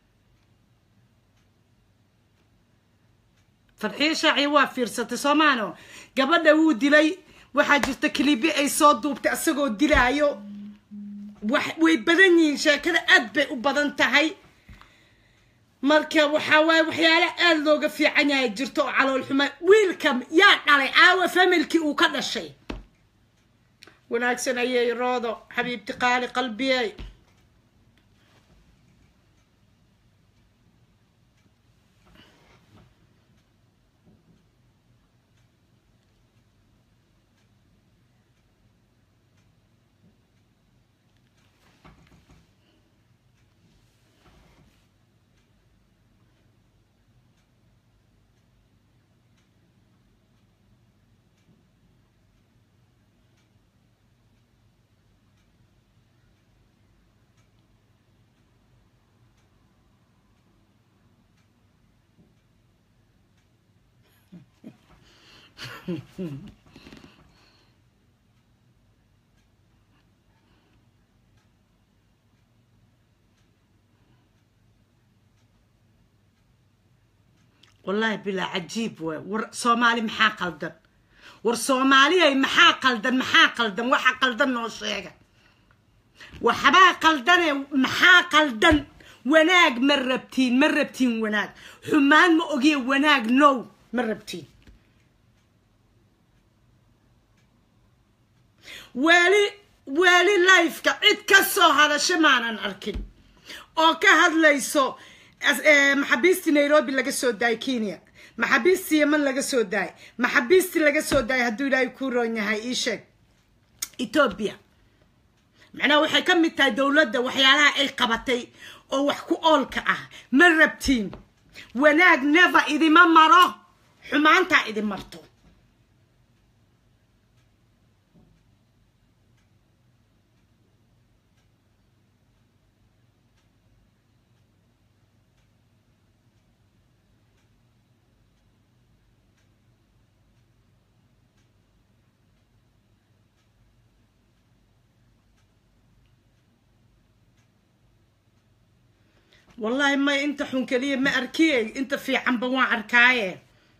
farxiyo shaaciya waa fiirsatay soomaano gabadha wuu dilay waxaa jirta kilibi ay soo duubtay isagoo dilaayo wax way badan yihiin sheekada aad bay u badan tahay marka waxaa waaye waxyaale aada looga fiican yahay jirto oo calool xuma wiilka yaa dhalay aawa familkii uu ka dhashay wanaagsan ayay roodo xabiibti qaali qalbiyey wallaahi bilaa cajiib waay war soomaali maxaa qaldan war soomaaliyay maxaa qaldan maxaa qaldan waxa qaldan noo sheega waxbaa qaldane maxaa qaldan wanaag ma rabtiin ma rabtiin wanaag xumaan ma ogiye wanaag now ma rabtiin weli weli lifeka cid ka soo hadasho maanan arkin oo ka hadlayso maxaabiistii nairobi laga soo daayay kenya maxaabiistii yeman laga soo daayay maxaabiistii laga soo daayay hadduu ilaahay ku roon yahay ii sheeg ethoobia macnaha waxay ka mid tahay dowladda waxyaalaha ay qabatay oo wax ku oolka ah ma rabtiin wanaag never idima maro xumaantaa idin marto wallaahi may inta xun keliya ma arkiyey inta fiicanba waan arkaaye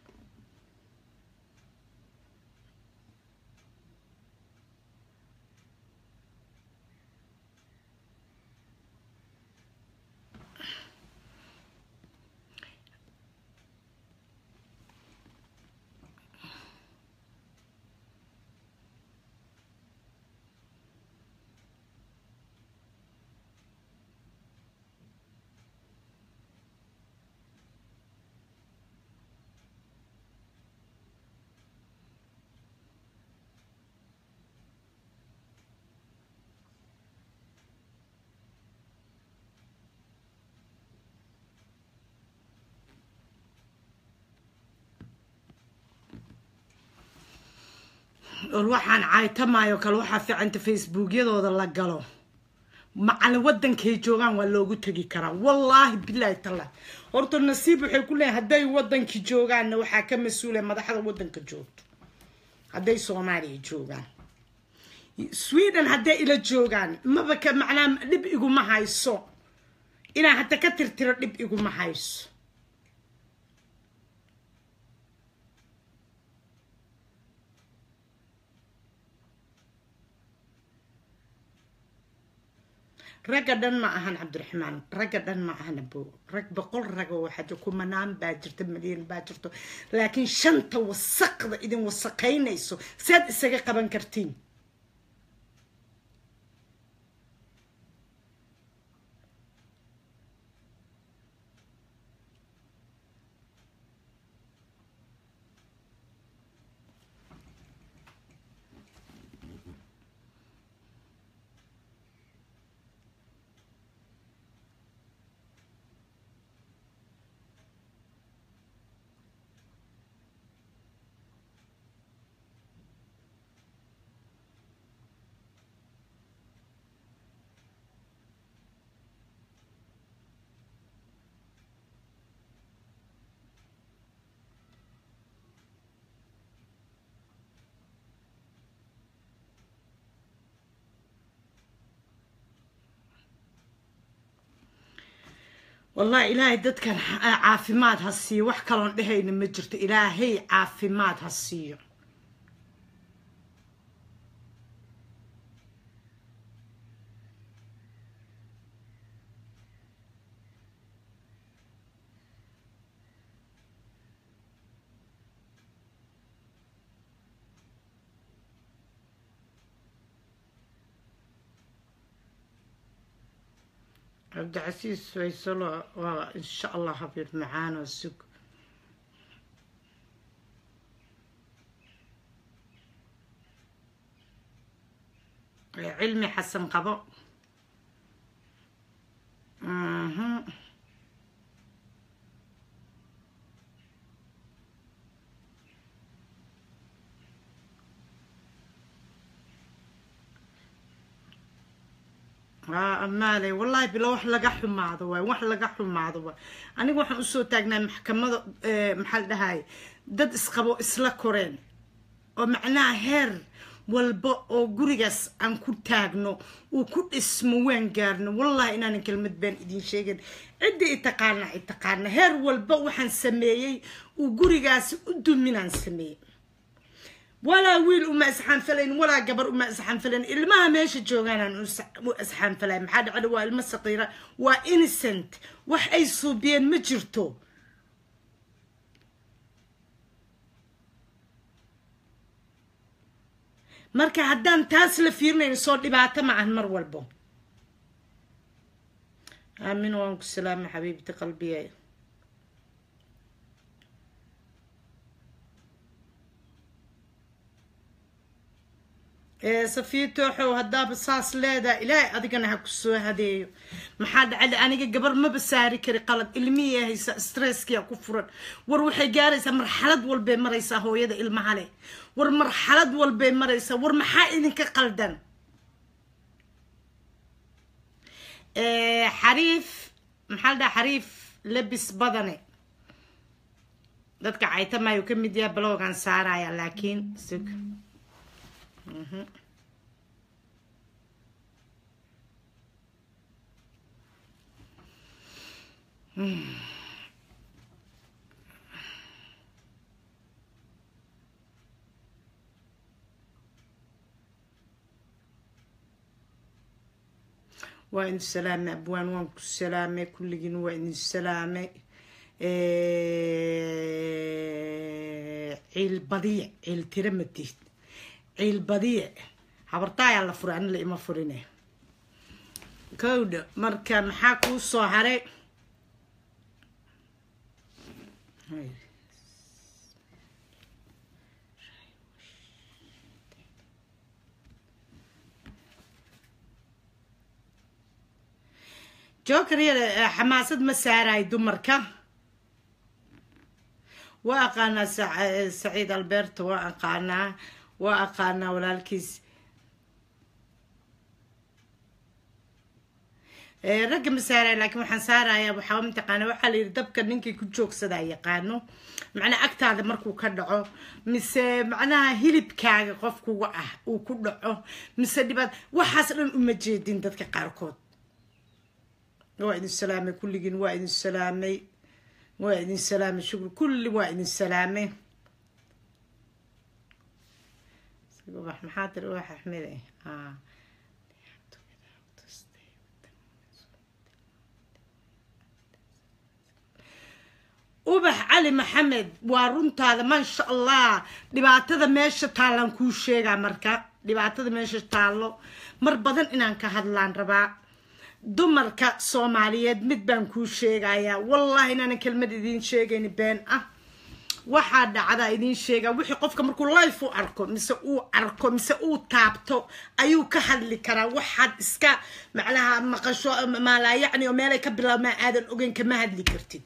or waxaan caaytamaayo kale waxaa fiicanta facebookyadooda la galo macalin wadankay joogaan waa loogu tegi karaa wallaahi bilaahi tallah horta nasiib waxay ku leeyahay hadday wadankii joogaanna waxaa ka mas-uula madaxda wadanka joogto hadday soomaaliya joogaan sweden hadday ila joogaan maba ka macnaa dhib iguma hayso inaan hadda ka tirtiro dhib iguma hayso ragga dhan ma ahan cabdiraxmaan ragga dhan ma ahan abo rag boqol rago waxaa jir kumanaan baa jirta malyan baa jirto laakiin shanta wasaqda idin wasaqaynayso saad isaga qaban kartiin wallahi ilaahay dadkan caafimaad ha siiyo wax kaloon dhehayna ma jirto ilaahay caafimaad ha siiyo cabdicasiis faysalo waa insha allah habiib macaan oo sug cilmi xasan qabo mhm amaaley wallahi bilo wax laga xumaado waay wax laga xumaado waay aniga waxaan usoo taagnaa maxkamada maxaa la dhahay dad isqabo isla koreen oo macnaha heer walba oo gurigaas aan ku taagno uu ku dhismo waan gaarno wallahi inaanan kelmad baan idin sheegin cidda i taqaana i taqaana heer walba waxaan sameeyey uu gurigaasi u duminaan sameeyey walaa wiil uma isxaanfalayn walaa gabar uma isxaanfalayn ilmaha meesha joogaanaan u isxaanfalayn maxaa dhacda waa ilmo saqiira waa innocent wax ay suubiyeen ma jirto marka haddaan taas la fiirinayn soo dhibaato ma ahan mar walbo aamin waan ku salaama xabiibti qalbiye safiya tooxow haddaaba saas leedaha ilaahay adigana ha ku soo hadeeyo maxaa dhacada aniga gabar maba saari kari qalad ilmihii haysa stresskiya ku furan war waxay gaaraysaa marxalad walbay maraysaa hooyada ilmaha leh war marxalad walbay maraysaa war maxaa idinka qaldan xariif maxaa la dhaha xariif labis badane dadka caytamayo ka mid yaha baloogan saaraya laakiin sug waa idin salaamay abwaan waan ku salaamay kulligiin waa idin salaamay ciil badiya ciil tira matiid ciil badiye habartaayaa la furay ani la ima furine kowdha marka maxaa kuu soo haray joker yada xamaasad ma saarayo dumarka waa aqaanaa saciid alberto waa aqaanaa waa aqaanaa walaalkiis Eh, ragga ma saaraya laakiin waxaan saarayaa waxaa mataqaana waxaa la yidhi dabka ninkii ku joogsadaa yaqaano macnaa agtaada markuu ka dhaco mise macnaha hilibkaaga qofkuga ah uu ku dhaco mise dhibaat waxaas dhan uma jeedin dadka qaarkood waa idin salaamay kulligiin waa idin salaamay waa idin salaamay shukri kulli waa idin salaamay wax maxaa tiri wax axmed eh ah ubax cali maxamed waa runtaada maasha allah dhibaatada meesha taallaan kuu sheegaa marka dhibaatada meesha taallo mar badan inaan ka hadlaan rabaa dumarka soomaaliyeed mid baan kuu sheegayaa wallahi inaanan kelmad idiin sheegayni been ah waxaa dhacdaa idiin sheegaa wixii qofka markuu life u arko mise uu arko mise uu taabto ayuu ka hadli karaa waxaad iska macnaha maqasho maalaa yacni oo meelay ka bilaabmaa aadan ogeyn kama hadli kartid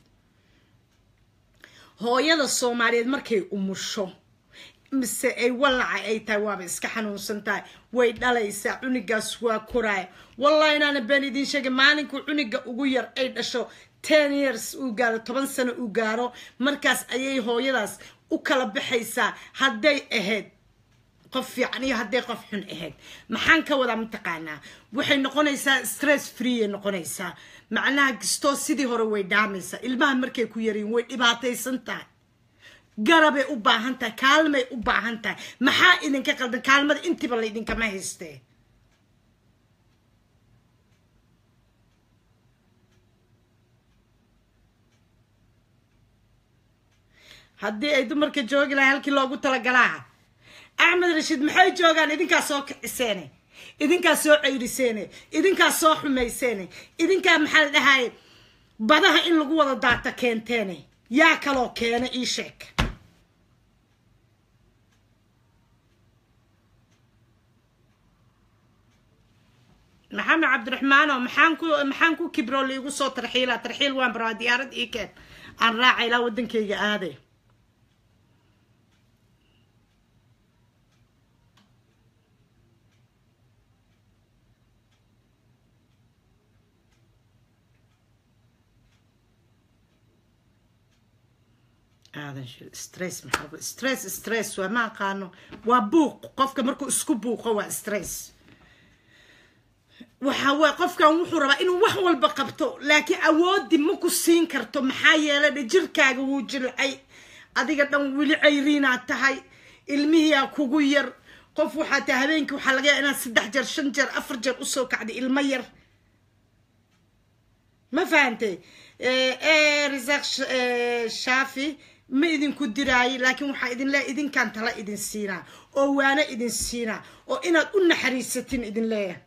hooyada soomaaliyeed markay umusho mise ay walaca ay tahay waaba iska xanuunsan tahay way dhalaysaa cunigaas waa koraaya wallahi inaana been idiin sheegay maalinkuu cuniga ugu yar ay dhasho ten years uu gaaro toban sano uu gaaro markaas ayay hooyadaas u kala baxaysaa hadday ahayd qof fiican iyo hadday qof xun ahayd maxaan ka wadaa mataqaanaa waxay noqonaysaa stress free ay noqonaysaa macnaha kastoo sidii hore way dhaamaysaa ilmaha markay ku yariin way dhibaataysan tahay garabay u baahan tahay kaalmay u baahan tahay maxaa idinka qaldan kaalmada intiba laydinkama haystee haddii ay dumarka joogi lahay halkii loogu talagalaa axmed rashiid maxay joogaan idinkaa soo kiciseene idinkaa soo ceyriseene idinkaa soo xumayseene idinkaa maxaa la dhahaye badaha in lagu wada daata keenteene yaa kaloo keena ii sheeg maxamed cabdiraxmaano maxaan ku maxaan ku kibro liigu soo tarxiila tarxiil waan baraa diyaarad ii keen aan raaca ilaa waddankayga aaday aadan shil stress maxaa stress stress waa ma aqaano waa buuq qofka markuu isku buuqo waa stress waxa waa qofkan wuxuu rabaa inuu wax walba qabto laakiin awoodi ma ku siin karto maxaa yeelay dhe jirkaaga wuu jilcay adiga dhan weli cayriinaad tahay ilmihiyaa kugu yar qof waxaa tahay habeenkii waxaa laga yaaba inaad saddex jeer shan jeer afar jeer usoo kacday ilmo yar ma fahantay risaq shaafi ma idinku diraayo laakiin waxaa idin leeyahay idinkaan tala idin siinaa oo waano idin siinaa oo inaad u naxariisatin idin leeyahay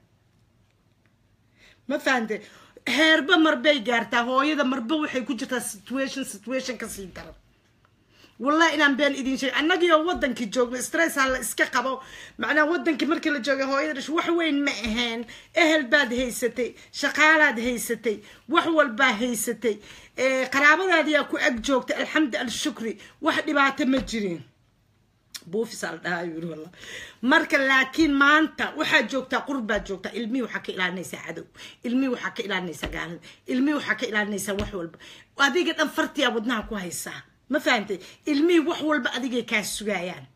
ma fahante heerba marbay gaartaa hooyada marba waxay ku jirtaa situation situation kasii daran wallahi inaan been idin sheeg annagiioo wadankii joogno stress ha la iska qabo macnaa wadankii markii la joogay hooyada dhash wax weyn ma ahayn ehel baad haysatay shaqaalaad haysatay wax walbaa haysatay qaraabadaadiyaa ku ag joogtay alxamdu alshukri wax dhibaato ma jirin buufis al dhahaa yuri wallah marka laakiin maanta waxaad joogtaa qurbaad joogtaa ilmihii waxaa ka ilaalinaysaa cadow ilmihii waxaa ka ilaalinaysaa gaalada ilmihii waxaa ka ilaalinaysaa wax walba adiga dhan fartiyaa wadnaha ku haysaa ma fahantay ilmihii wax walba adigay kaa sugayaan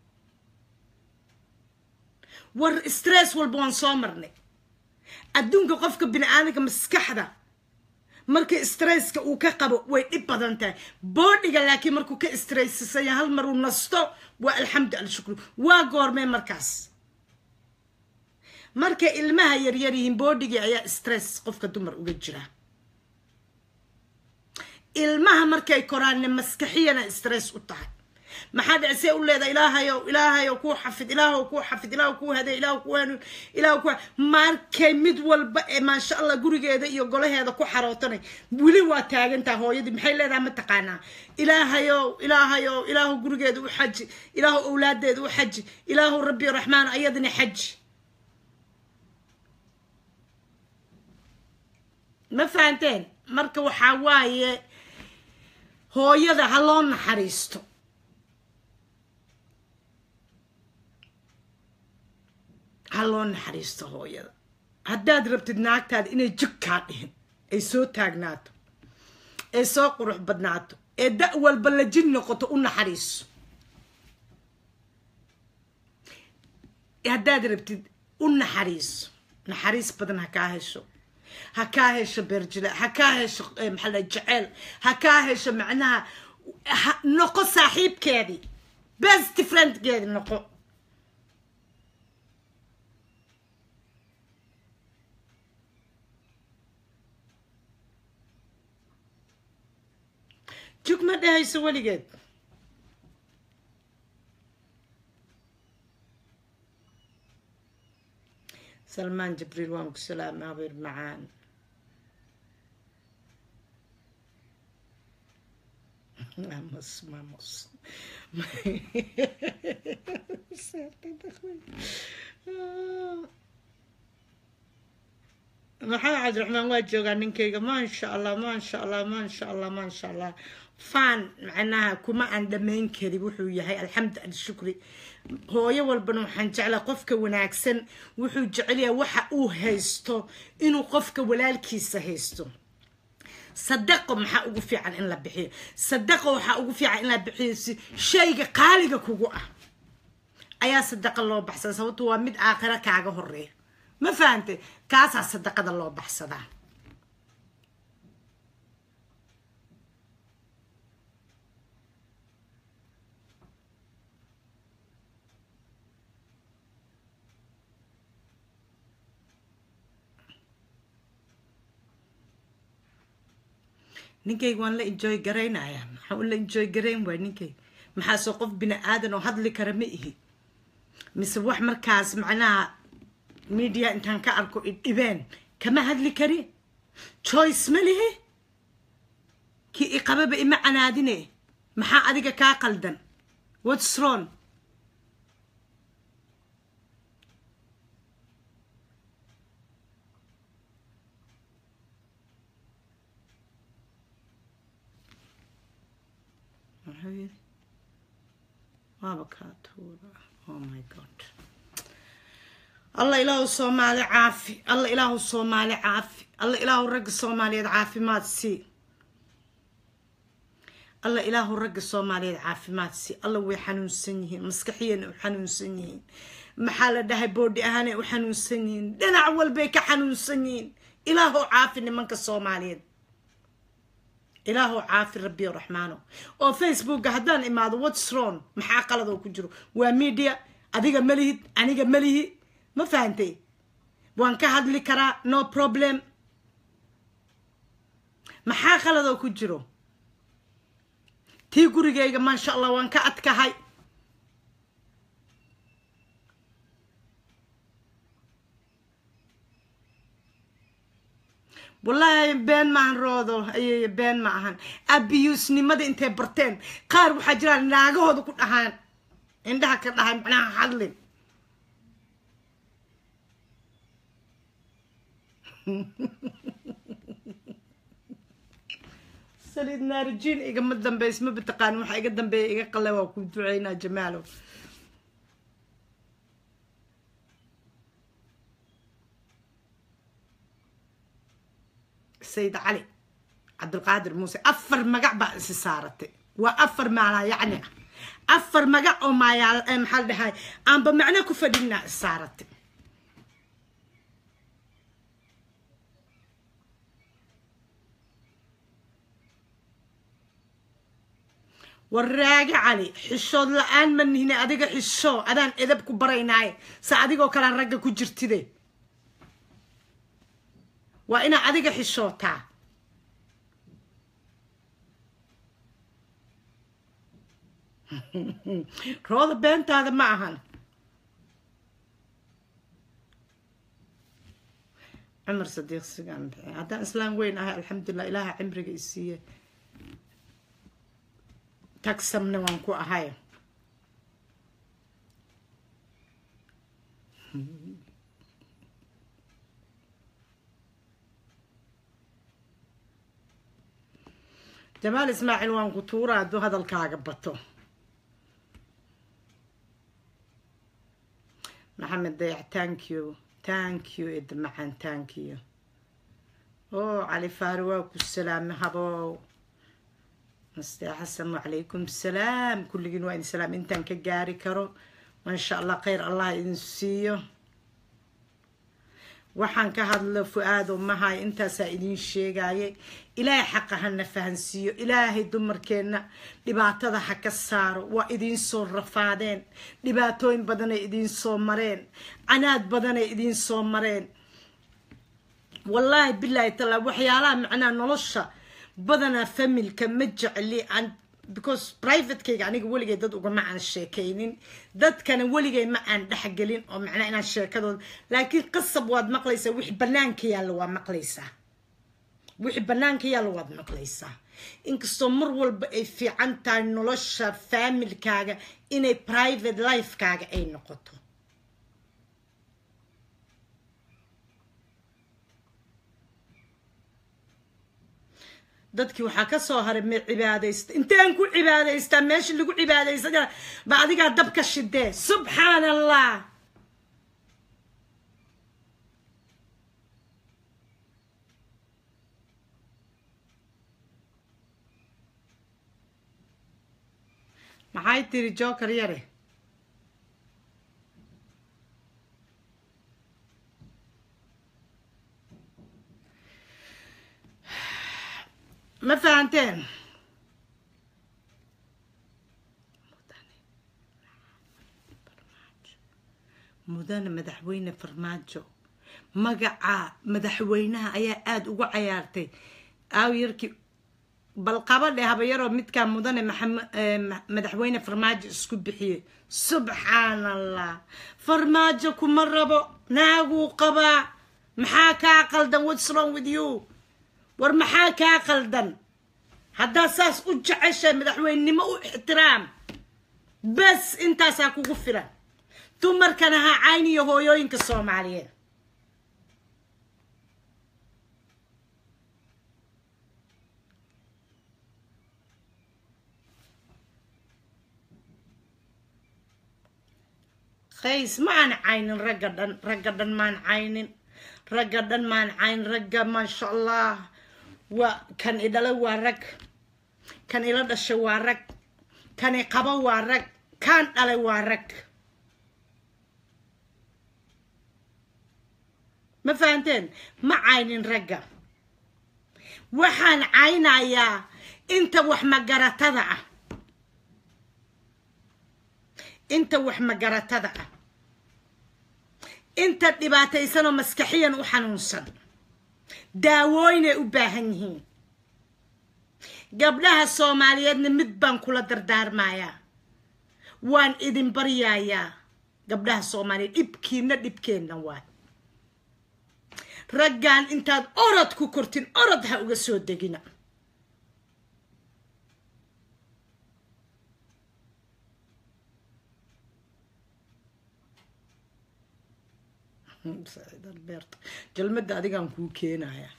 war stress walba waan soo marnay adduunka qofka bini aadamka maskaxda marka stresska uu ka qabo way dhib badan tahay boodhiga laakiin markuu ka stressisanya hal mar uu nasto waa alxamdu alshukru waa goormee markaas markay ilmaha yaryar yihiin boodhigii ayaa stress qofka dumar uga jira ilmaha markay koraanne maskaxiyana stress u tahay maxaa dhici see u leedahay ilaahayow ilaahayow kuu xafid ilaahow kuu xafid ilaahow kuu hadee ilaahow kuu hanuun ilaahow ku markay mid walba ee maasha allah gurigeeda iyo golaheeda ku xarootanay weli waa taagantaha hooyadii maxay leedahay ma taqaanaa ilaahayow ilaahayow ilaahow gurigeeda u xaji ilaahow owlaadeeda u xaji ilaahow rabbi raxmaan ayadina xaji ma fahanteen marka waxaa waaye hooyada ha loo naxariisto ha loo naxariisto hooyada haddaad rabtid naagtaada inay jig kaa dhihin ay soo taagnaato ee soo qurux badnaato ee da' walba la jin noqoto u naxariiso haddaad rabtid u naxariiso naxariis badan ha kaa hesho ha kaa hesho beerjile ha kaa hesho maxaa la jeceel ha kaa hesho macnaha noqo saaxiibkeedii best friendkeedi noqo jug ma dhehayso weligeed salmaan jibriil waan ku salaama habeer macaan mamos mamos maxamed cabdiraxmaan waa joogaa ninkayga maasha allah maasha allah maasha allah maasha allah fan macnaha kuma aan dhammayn karin wuxuu yahay alxamdu alshukri hooyo walbana waxaan jeclaa qofka wanaagsan wuxuu jecelyahay waxa uu haysto inuu qofka walaalkiisa haysto sadaqo maxaa ugu fiican in la bixiyo sadaqo waxaa ugu fiican in la bixiyo si shayga qaaliga kugu ah ayaa sadaqa loo baxsada sababto waa mid aakhira kaaga horeeya ma fahante kaasaa sadaqada loo baxsadaa ninkayga waan la enjoy garaynaya maxaa u la enjoy garayn waay ninkayga maxaase qof bini aadan oo hadli kara ma ihi mise wax markaas macnaha media intaan ka arko idhibeen kama hadli kari choice ma lihi kii iqababa ima canaadine maxaa adiga kaa qaldan whats wrong muxuu yiri waaba kaa tuura oh my god alla ilaahu soomaali caafi alla ilaahu soomaali caafi alla ilaahu ragga soomaaliyeed caafimaad sii alla ilaahu ragga soomaaliyeed caafimaad sii alla way xanuunsan yihiin maskaxiyana u xanuunsan yihiin maxaa la dhahay boodhi ahaanay u xanuunsan yihiin dhinac walbay ka xanuunsan yihiin ilaahu caafi nimanka soomaaliyeed ilaahu caafi rabbiyo raxmaano oo facebooka haddaan imaado whats wrong maxaa qalad oo ku jiro waa media adiga malihid aniga malihi ma fahantay waan ka hadli karaa no problem maxaa qalad oo ku jiro tii gurigayga maasha allah waan ka adkahay wallaahi been maahan roodo ayy been ma ahan abiyuusnimada intay barteen qaar waxaa jiraan naagahooda ku dhahaan indhaha ka dhahay macnaha hadlin saliid naarijiin igama dambeys ma bataqaanin waxaa iga dambeeya iga qale waa ku duceynaa jamaalow sayid cali cabdulqaadir muuse afar magac baa isi saaratay waa afar maalaa yacni ah afar magac oo maayaal maxaa la dhahay aanba macno ku fadhinaa is saaratay waraage cali xishood la-aan ma nihine adiga xisho adaan edab ku baraynaaye se adigoo kalaan ragga ku jirtide waa inaa adiga xishootaa rooda beentaada ma ahan cumar sadiiq sigaan bixi haddaan islaam weyn ahay alxamdulilah ilaaha cimriga isiiye tagsamna waan ku ahay jamaal ismaaciil waan ku tuura hadduu hadalkaaga bato maxamed dayac thank you thank you ida macaan thank you oo cali faari waa ku salaame habow naste xasan wacalaykum salaam kulligiin waa idin salaam intaan ka gaari karo maasha allah khayr allah idin siiyo waxaan ka hadlo fu-aado mahay intaasaa idiin sheegayay ilaahay xaqa hana fahansiiyo ilaahay dumarkeenna dhibaatada ha ka saaro waa idiin soo rafaadeen dhibaatooyin badanay idiin soo mareen canaad badanay idiin soo mareen wallaahi bilaahi taala waxyaalaha macnaha nolosha badanaa familka ma jecli aan because privatekayga aniga weligay dad ugama aan sheekaynin dadkana weligay ma aan dhexgelin oo macnaa inaan sheekadooda laakiin qasab waad maqlaysaa wixi banaanka yaalla waa maqlaysaa wixii banaanka yaalla waad maqlaysaa inkastoo mar walba ay fiican tahay nolosha faamilkaaga inay private lifekaaga ay noqoto dadkii waxaa ka soo haray me cibaadaysta intaan ku cibaadaystaa meesha lagu cibaadaysana ba adigaa dabka shidee subxaan allah maxay tiri joker yare ma fahanteen mudane madaxweyne farmaajo magaca madaxweynaha ayaa aada ugu cayaartay aaw yarkii bal qabadhe habayaroo midkaa mudane madaxweyne farmaajo isku bixiyey subxaan allah farmaajo kuma rabo naaguu qabaa maxaa kaa qaldan whats wrong with you war maxaa kaa qaldan haddaad saas u jeceshay madaxweynenimo u ixtiraam bes intaasaa kugu filan dumarkana ha cayniyo hooyooyinka soomaaliyeed qays ma aan caynin ragga dhan ragga dhan maan caynin ragga dhan maan cayn ragga maasha allah waa kan idhala waa rag kan ila dhasha waa rag kan i qabo waa rag kaan dhalay waa rag ma fahanteen ma caynin ragga waxaan caynayaa inta wax magaratada ah inta wax magaratada ah inta dhibaataysanoo maskaxiyan u xanuunsan daawooynay u baahan yihiin gabdhaha soomaaliyeedna mid baan kula dardaarmayaa waan idin baryayaa gabdhaha soomaaliyeed dhibkiina dhibkeenna waay raggan intaad orod ku kortin orod ha uga soo degina jalmada adigaan kuu keenaya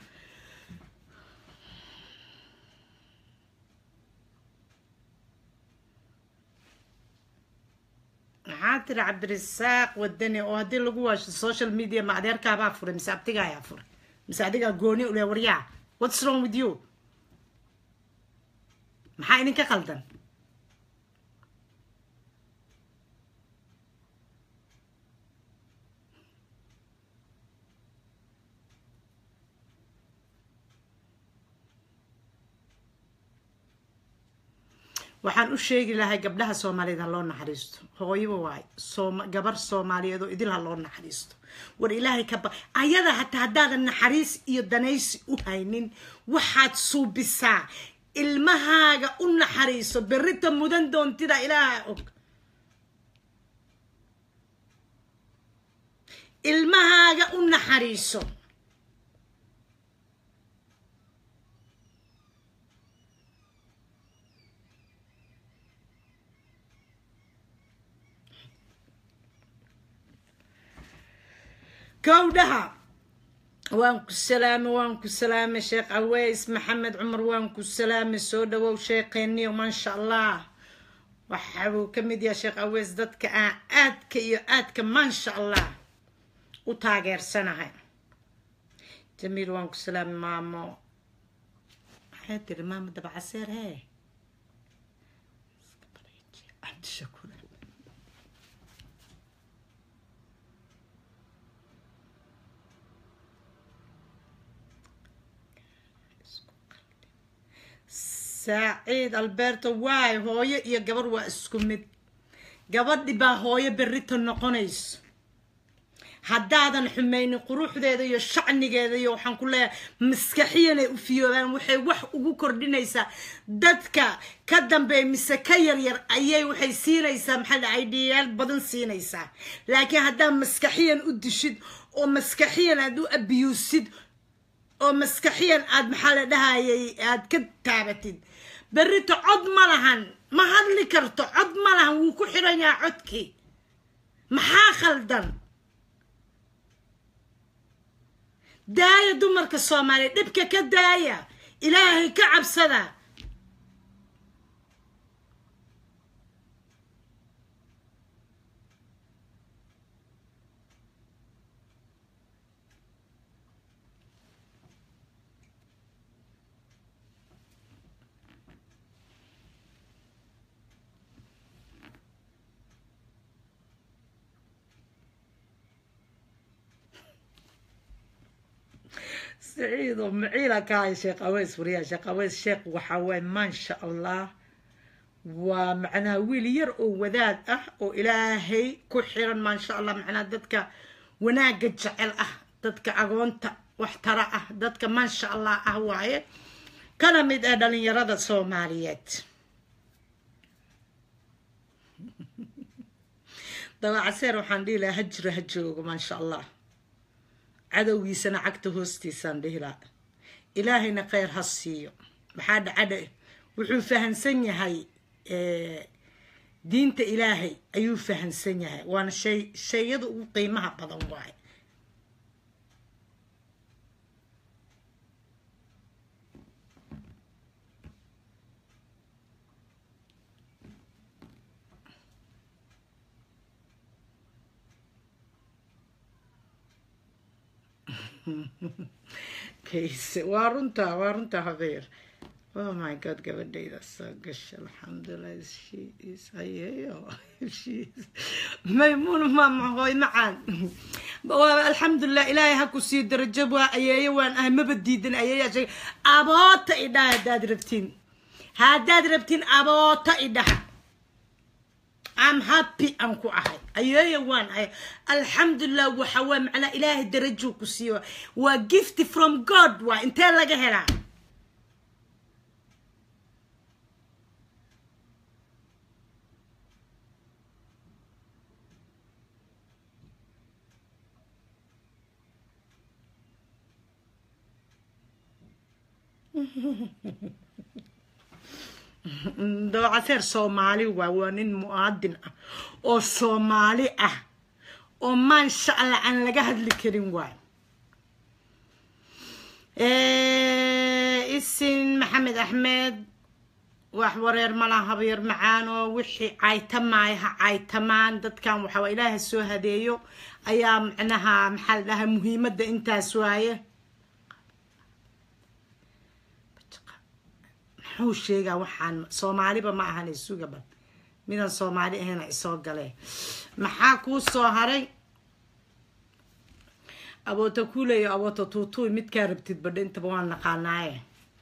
maxaa tiri cabdirasaaq wadani oo haddii lagu waasho social media ma adeerkaabaa furay mise abtiga ayaa furay mise adigaa gooni ule waryaa whats wrong with you maxaa idinka qaldan waxaan u sheegi lahay gabdhaha soomaaliyeed ha loo naxariisto hooyaba waay gabar soomaaliyeed oo idil ha loo naxariisto war ilaahay ka ba ayada hataa haddaadan naxariis iyo danaysi u haynin waxaad suubisaa ilmahaaga u naxariiso berrita mudan doontida ilaaha og ilmahaaga u naxariiso gowdhaha waan ku salaamay waan ku salaamay sheekh aweys maxamed cumar waan ku salaamay soo dhawow sheekheeniyo maasha allah waxa uu ka mid yahay sheekh aweys dadka aan aadka iyo aadka maasha allah u taageersanahay jamiil waan ku salaami maamo maxay tiri maamo dabacaseer hee cabdishakuur saaciid alberto waay hooyo iyo gabar waa isku mid gabadhi baa hooyo berrito noqonayso haddaadan xumaynin quruxdeeda iyo shacnigeeda iyo waxaan ku leeyahay maskaxiyanay u fiyoobaan waxay wax ugu kordhinaysaa dadka ka dambeeya mise ka yaryar ayay waxay siinaysaa maxaa dhaca idhiyaal badan siinaysaa laakiin haddaad maskaxiyan u dishid oo maskaxiyan aad u abiyuusid oo maskaxiyan aad maxaa la dhahayay aad ka taabatid berrito cod ma lahan ma hadli karto cod ma lahan wuu ku xiran yahaa codkii maxaa khaldan daaya dumarka soomaaliya dhibka ka daaya ilaahay ka cabsada سعيد ومعيلة كاي شيخ أويس وريا شيخ أويس شيخ وحواي ما شاء الله ومعنا ويل ير وذاد أه وإلهي كحيرا ما شاء الله معنا دتك وناقة جعل أه دتك أغونتا واحترى أه دتك ما شاء الله أه واي كان مد أدلين يراد الصوماليات طبعا عسير وحندي له هجر هجوق ما شاء الله cadowgiisana cagta hoostiisaan dhihi laha ilaahayna kheyr ha siiyo maxaa dhacadha wuxuu fahansan yahay diinta ilaahay ayuu fahansan yahay waana shay shayada ugu qiimaha badan waaye kayse waa runtaa waa runtaa habeer oh my god gabadhayda soo gasha alxamdulilah she is ayeeyo she is maymuun maama hooy macaan alxamdulilah ilaahay ha ku sii darajo waa ayeeyo waan ahay maba diidan ayeeyaa sheegay aboota idhaha haddaad rabtiin haddaad rabtiin aboota idhaha am happy aan ku ahay ayeeya waan ahay alxamdulilah waxa waa macnaa ilaahay darajuu ku siiyo waa gift from god waa intee laga helaa dabacaseer soomaali waa waa nin mu'aadin ah oo soomaali ah oo maansha allah aan laga hadli karin waay isin maxamed axmed wax wareer malaha habeer macaan oo wixii caytamaay ha caytamaan dadkan waxaa ilaaha soo hadeeyo ayaa macnaha maxaa la dhahaa muhiimadda intaas waaye muxuu sheegaa waxaan soomaaliba ma ahan isugaba midaan soomaali ahayna isoo galee maxaa kuu soo haray aboota kuuleyo aboota tuutuuy midkaa rabtid badha intaba waan naqaanaaye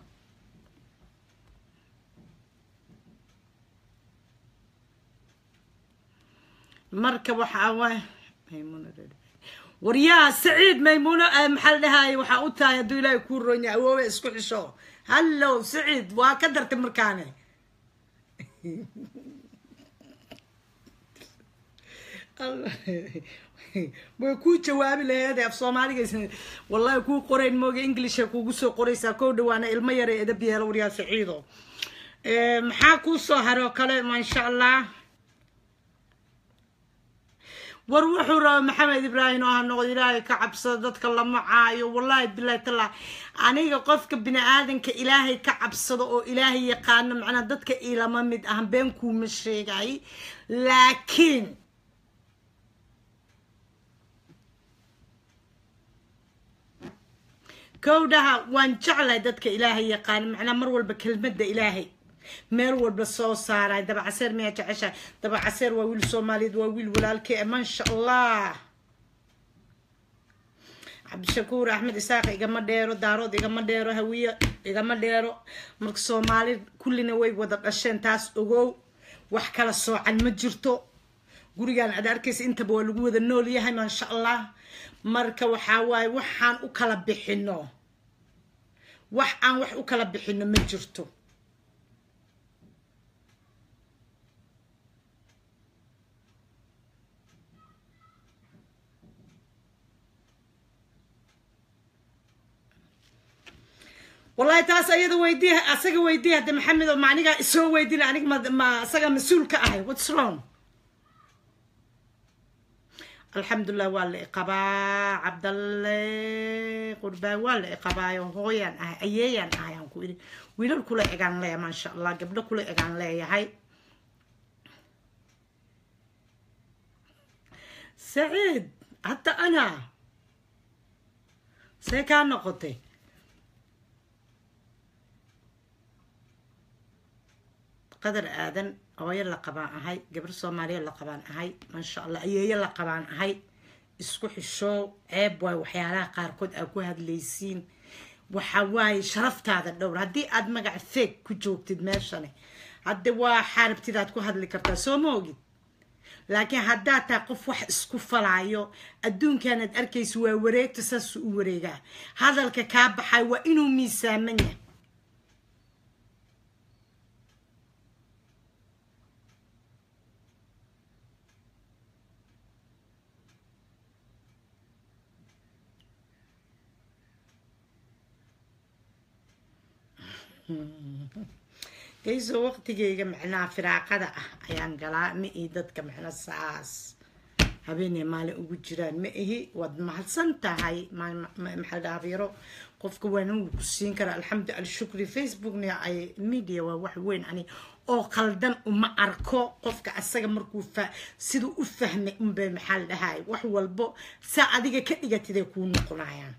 marka waxaa waay waryaha saciid maymuuno maxaa la dhahaye waxaa u tahay hadduu ilaahay kuu ronya awoowe isku xisho hallow saciid waa ka dartay markaane way kuu jawaabi laheede af soomaaligays wallahi kuu qorayn mooga englisha kuugu soo qoraysaa kow dhawaana ilmo yare edab yeelo waryaa saciido maxaa kuu soo haroo kale maasha allah war wuxuu raba maxamed ibraahim oo ha noqdo ilaahay ka cabsado dadka lama caayo wallahi bilahi tallaahi aniga qofka bini aadanka ilaahay ka cabsado oo ilaahay yaqaano macnaa dadka ilama mid ah been kuuma sheegay laakiin kowdhaha waan jeclahay dadka ilaahay yaqaan macnaa mar walba kelmadda ilaahay meel walba soo saaray dabacaseer miyaa jeceshahay dabacaseer waa wiil soomaaliyeed waa wiil walaalkee maasha allah cabdishakuur axmed isaaq igama dheero daarood igama dheero hawiye igama dheero marka soomaali kullina way wada dhasheen taas ogow wax kala soocan ma jirto gurigan aad arkaysa intaba waa lagu wada nool yahay maasha allah marka waxaa waaye waxaan u kala bixino wax aan wax u kala bixino ma jirto wallahi taas ayada weydii asaga weydii hadde maxamed oo maanigaa isoo weydin anig ma ma asaga mas-uul ka ahay whats wrong alxamdulilah waa la iqabaa cabdalle qurbaan waa la iqabaayo hooyaan ahay ayeeyaan ahay aan ku idhi wiilal kula egaan leeyahay maasha allah gabdho kula egaan leeyahay saciid hadda ana see kaa noqotay qadar aadan hooyo la qabaan ahay gabar soomaaliya la qabaan ahay maasha allah ayeeyo la qabaan ahay isku xishoow ceeb waay waxyaalaha qaarkood aad ku hadlaysiin waxa waaye sharaftaada dhowr haddii aad magac feeg ku joogtid meeshani hadde waa xaarabtidaad ku hadli kartaa soo ma ogid laakiin haddaad tahay qof wax isku falaayo adduunkaanaad arkaysa waa wareegta saasuu u wareegaa hadalka kaa baxay waa inuu miisaaman yahay gayso waqtigeyga macnaha firaaqada ah ayaan galaa ma ihi dadka macna saas habeenay maalin ugu jiraan ma ihi waad mahadsan tahay maxaa dhaafyaro qofka waana wuu ku siin karaa alxamdu alshukri facebookna ay media waa wax weyn ani oo qaldan uma arko qofka asaga markuu fa siduu u fahmay unbay maxaa la dhahay wax walbo saa adiga ka dhigatiday kuu noqonayaan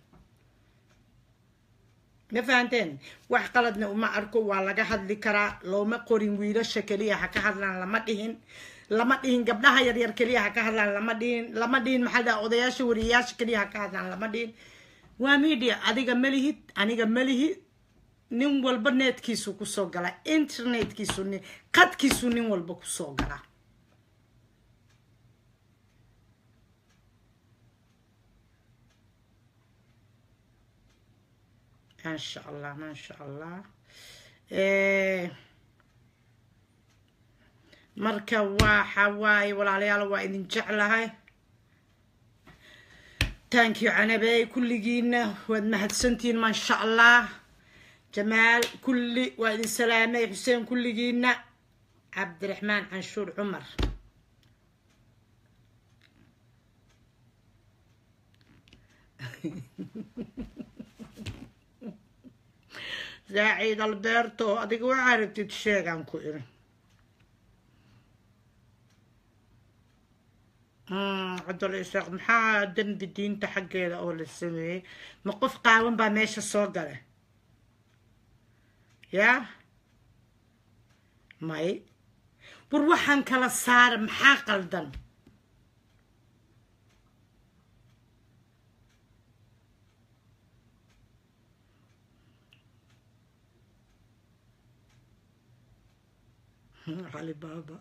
ma fahanteen wax qaladna uma arko waa laga hadli karaa looma qorin wiilasha keliya ha ka hadlaan lama dhihin lama dhihin gabdhaha yaryar keliya ha ka hadlaan lama dhihin lama dhihin maxaa dhaha odayaasha wariyayaasha keliya ha ka hadlaan lama dhihin waa media adiga malihid aniga malihid nin walba neetkiisu kusoo gala internetkiisu nin qadkiisu nin walba kusoo gala maasha allah maasha allah marka waxa waaye walaalayaal waa idin jeclahay thank you canabey kulligiina waad mahadsantihiin maasha allah jamaal kulli waa idin salaamay xuseen kulligiina cabdiraxmaan canshuur cumar saaciid alberto adiga waxaa rabtid sheegaan ku iri cabdul isaaq maxaa dembi diinta xaggeeda oo la sameeyey ma qof qaawan baa meesha soo gala yaa may war waxaan kala saara maxaa qaldan علي بابا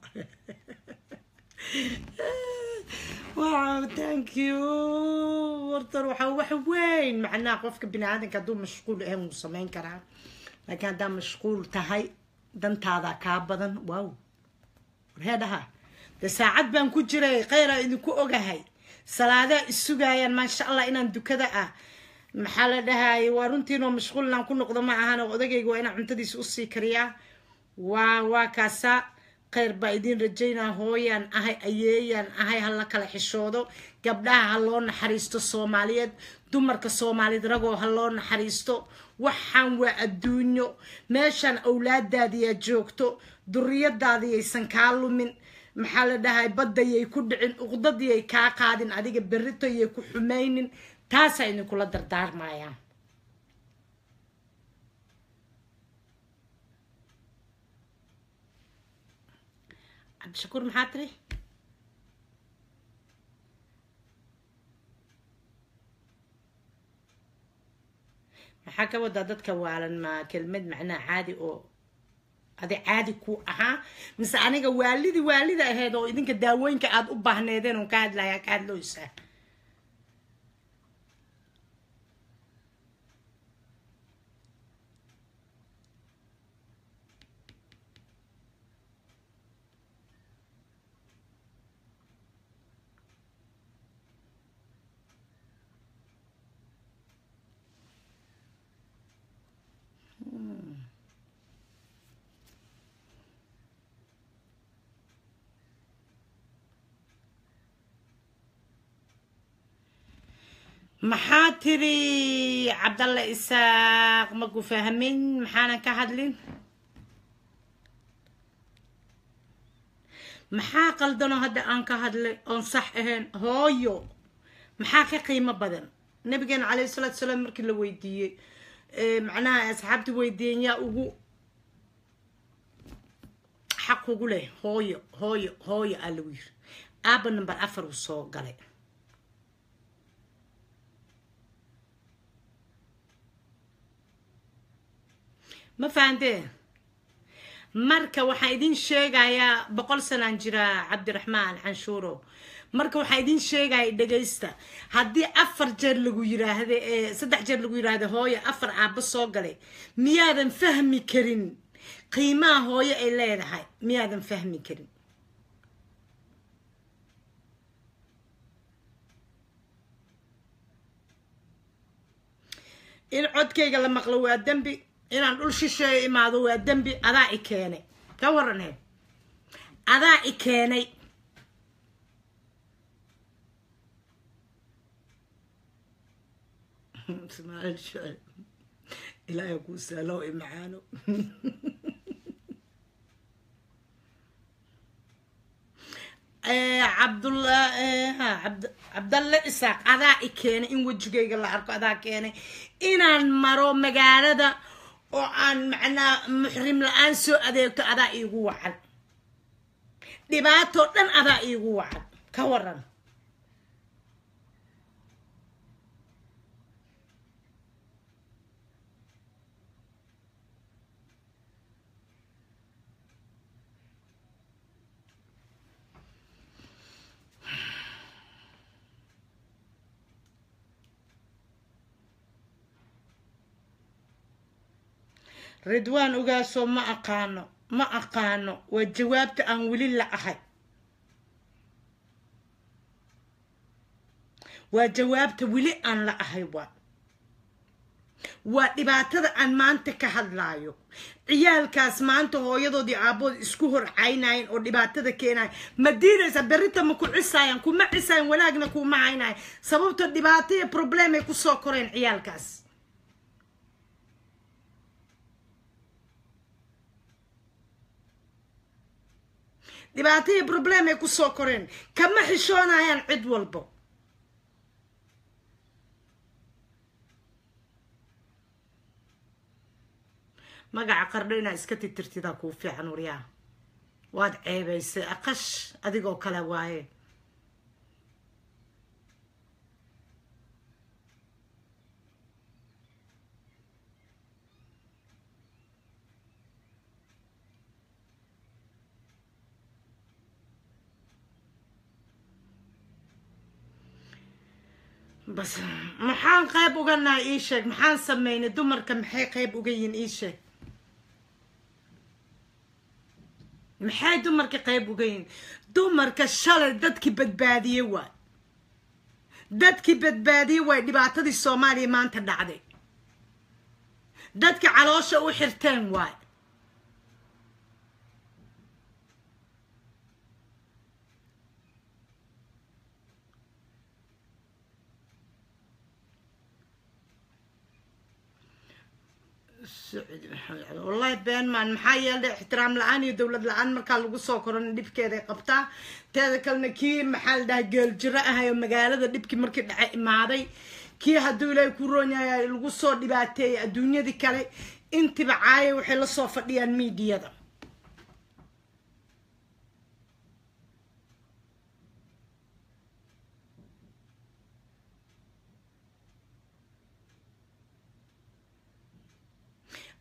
واو ثانك يو ورطر وحا wax weyn macnaha qofka bini aadanka hadduu mashquul ahayn wuu samayn karaa laakiin haddaa mashquul tahay dantaada kaa badan waaw warheedhaha dee saacad baan ku jiray kheyraa idinku ogahay salaadaa isugayaan maasha allah inaan dukada ah maxaa la dhahaye waa runtiinoo mashquul inaan ku noqdo ma ahan oo odagayga waa inaan cuntadiisa usii kariyaa waa waa kaasaa kheyr baa idiin rajaynaa hooyaan ahay ayeeyaan ahay ha la kala xishoodo gabdhaha ha loo naxariisto soomaaliyeed dumarka soomaaliyeed ragoo ha loo naxariisto waxaan waa adduunyo meeshaan awlaadaadiyaa joogto duriyadaadiyaysan kaa lumin maxaa la dhahay baddayay ku dhicin uqdadiyay kaa qaadin adiga berritoyay ku xumaynin taasaa idinkula dardaarmayaan cabdishakuur maxaa tiri maxaa ka wadaa dadka waalan ma kelmad macnaha caadi oo adi caadi ku ahaa mise aniga waalidii waalida ahayd oo idinka daawooyinka aada u baahneedeen oon ka hadlaya ka hadlooysaa maxaa tiri cabdalle isaaq maku fahmin maxaanan ka hadlin maxaa qaldanoo hadda aan ka hadlay oon sax ahayn hooyo maxaa ka qiimo badan nabigeena calayhi salaatu salaam markii la weydiiyey macnaha asxaabti weydiiyeen yaa ugu xaq ugu leh hooyo hooyo hooyo aa lagu yiri aaba number afar uu soo galay ma fahanteen marka waxaan idin sheegayaa boqol sanaan jiraa cabdiraxmaan canshuuro marka waxaan idin sheegaya dhegaysta haddii afar jeer lagu yiraahda ee saddex jeer lagu yiraahda hooyo afar aabbo soo galay miyaadan fahmi karin qiimaha hooyo ay leedahay miyaadan fahmi karin in codkayga la maqlo waa dembi inaan dhul shisheeyo imaado waa dembi adaa i keenay ka waranhe adaa i keenay ilaahay kuu saalow i macaano cabdulla cabdalle isaaq adaa i keenay in wejigayga la arko adaa keenay inaan maro magaalada oo aan macnaa muxrim la-aan soo adeegto adaa iigu wacan dhibaatoo dhan adaa iigu wacan ka waran ridwaan ogaasoo ma aqaano ma aqaano waa jawaabta aan weli la ahay waa jawaabta weli aan la ahay waa waa dhibaatada aan maanta ka hadlaayo ciyaalkaas maanta hooyadoodii aabbood isku hor caynayen oo dhibaatada keenayan ma diidaysa berrita ma ku cisaayan kuma cisaayan wanaagna kuma haynayan sababto dhibaato iyo problem ay kusoo koreen ciyaalkaas dhibaato iyo problem ay kusoo koreen kama xishoonayaan cid walbo magaca qardho inaa iska titirtidaa kuu fiican waryaa waad ceebaysay aqash adigoo kale waaye bas maxaan qayb uga nahay ii sheeg maxaan sameynay dumarka maxay qayb uga yihiin ii sheeg maxay dumarka qayb uga yihiin dumarka shalay dadkii badbaadiye waay dadkii badbaadiye waay dhibaatadii soomaaliya maanta dhacday dadka caloosha u xirteen waay wallahi been maan maxaa yeelay ixtiraam la-aan iyo dowlad la-aan markaa lagu soo korona dhibkeeday qabtaa teeda kalena kii maxaa la dhahay geeljiro ahay oo magaalada dhibkii markii dhace imaaday kii hadduu ilaahay ku roonyahay lagu soo dhibaateeyay adduunyadii kale intiba caaya waxay la soo fadhiyaan miidiyada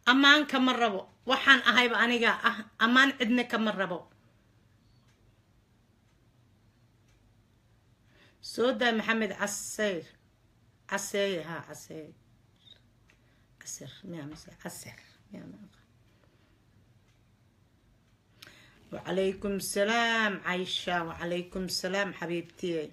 ammaan kama rabo waxaan ahayba aniga ah ammaan cidna kama rabo soo daa maxamed caseyr caseeye ha caseey casir miya mise casir miya ma aqaan وعليكم السلام عايشة وعليكم السلام حبيبتي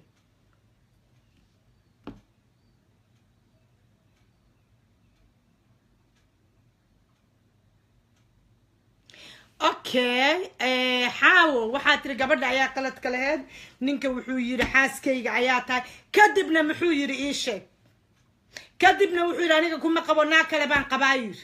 okay xaawo waxaa tiri gabadha ayaa qaladka laheyd ninka wuxuu yidhi xaaskayga ayaa tahay kadibna muxuu yidhi ii sheeg kadibna wuxuu yidhi aniga kuma qabo naa kale baan qabaa yidhi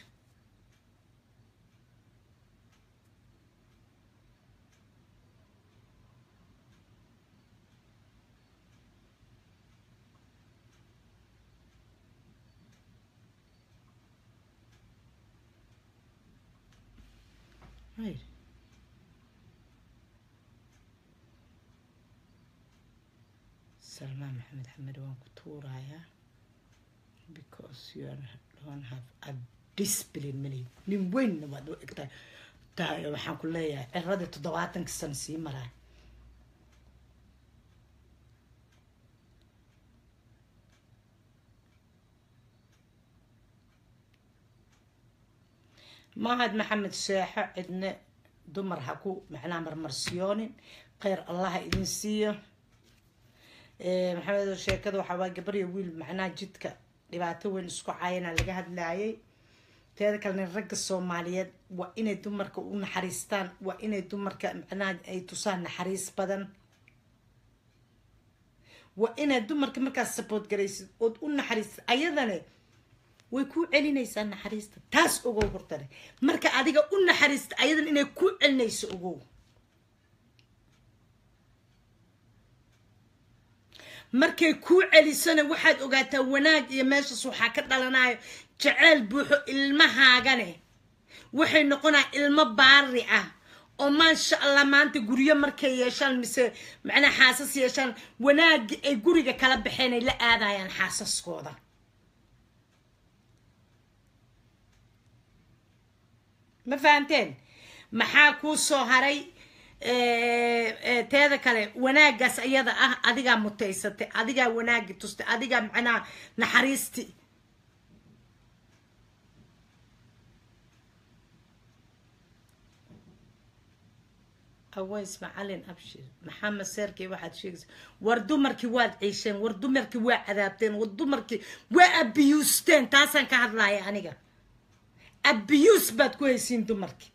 Right. Salman Mohammed Hamed waan ku tuurayaa because you are, don't have a discipline mali nin weynna waad u egtahay tahay waxaan ku leeyahay ciradii toddobaatanka sano sii maraa mahad maxamed sheexo cidne dumar ha ku macnaha marmarsiyoonin kheyr allah ha idin siiyo maxamed sheekada waxaa waa gabar iyo wiil macnaha jidka dhibaato weyn isku caayana laga hadlaayay teeda kalena ragga soomaaliyeed waa inay dumarka u naxariistaan waa inay dumarka macnaha ay tusaan naxariis badan waa inaad dumarka markaas support garaysid ood u naxariistid ayadane way kuu celinaysaa naxariista taas ogow hortane marka adiga u naxariista ayadan inay kuu celinayso ogow markay kuu celisona waxaad ogaataa wanaag iyo meeshaas waxaa ka dhalanayo jaceyl buuxo ilmahaagane waxay noqonaa ilmo baari ah oo maasha allah maanta guryo markay yeeshaan mise macnaa xaasas yeeshaan wanaagii ay guriga kala baxeen ay la aadayaan xaasaskooda ma fahamteen maxaa kuu soo haray teeda kale wanaagaas iyada ah adigaa mutaysatay adigaa wanaagi tustay adigaa macnaha naxariisti aways macalin abshir maxamed seerkii waxaad sheegaysa war dumarkii waad ciisheen war dumarkii waa cadaabteen war dumarkii waa abiyuusteen taasaan ka hadlaya aniga abiyuus baad ku haysiin dumarkii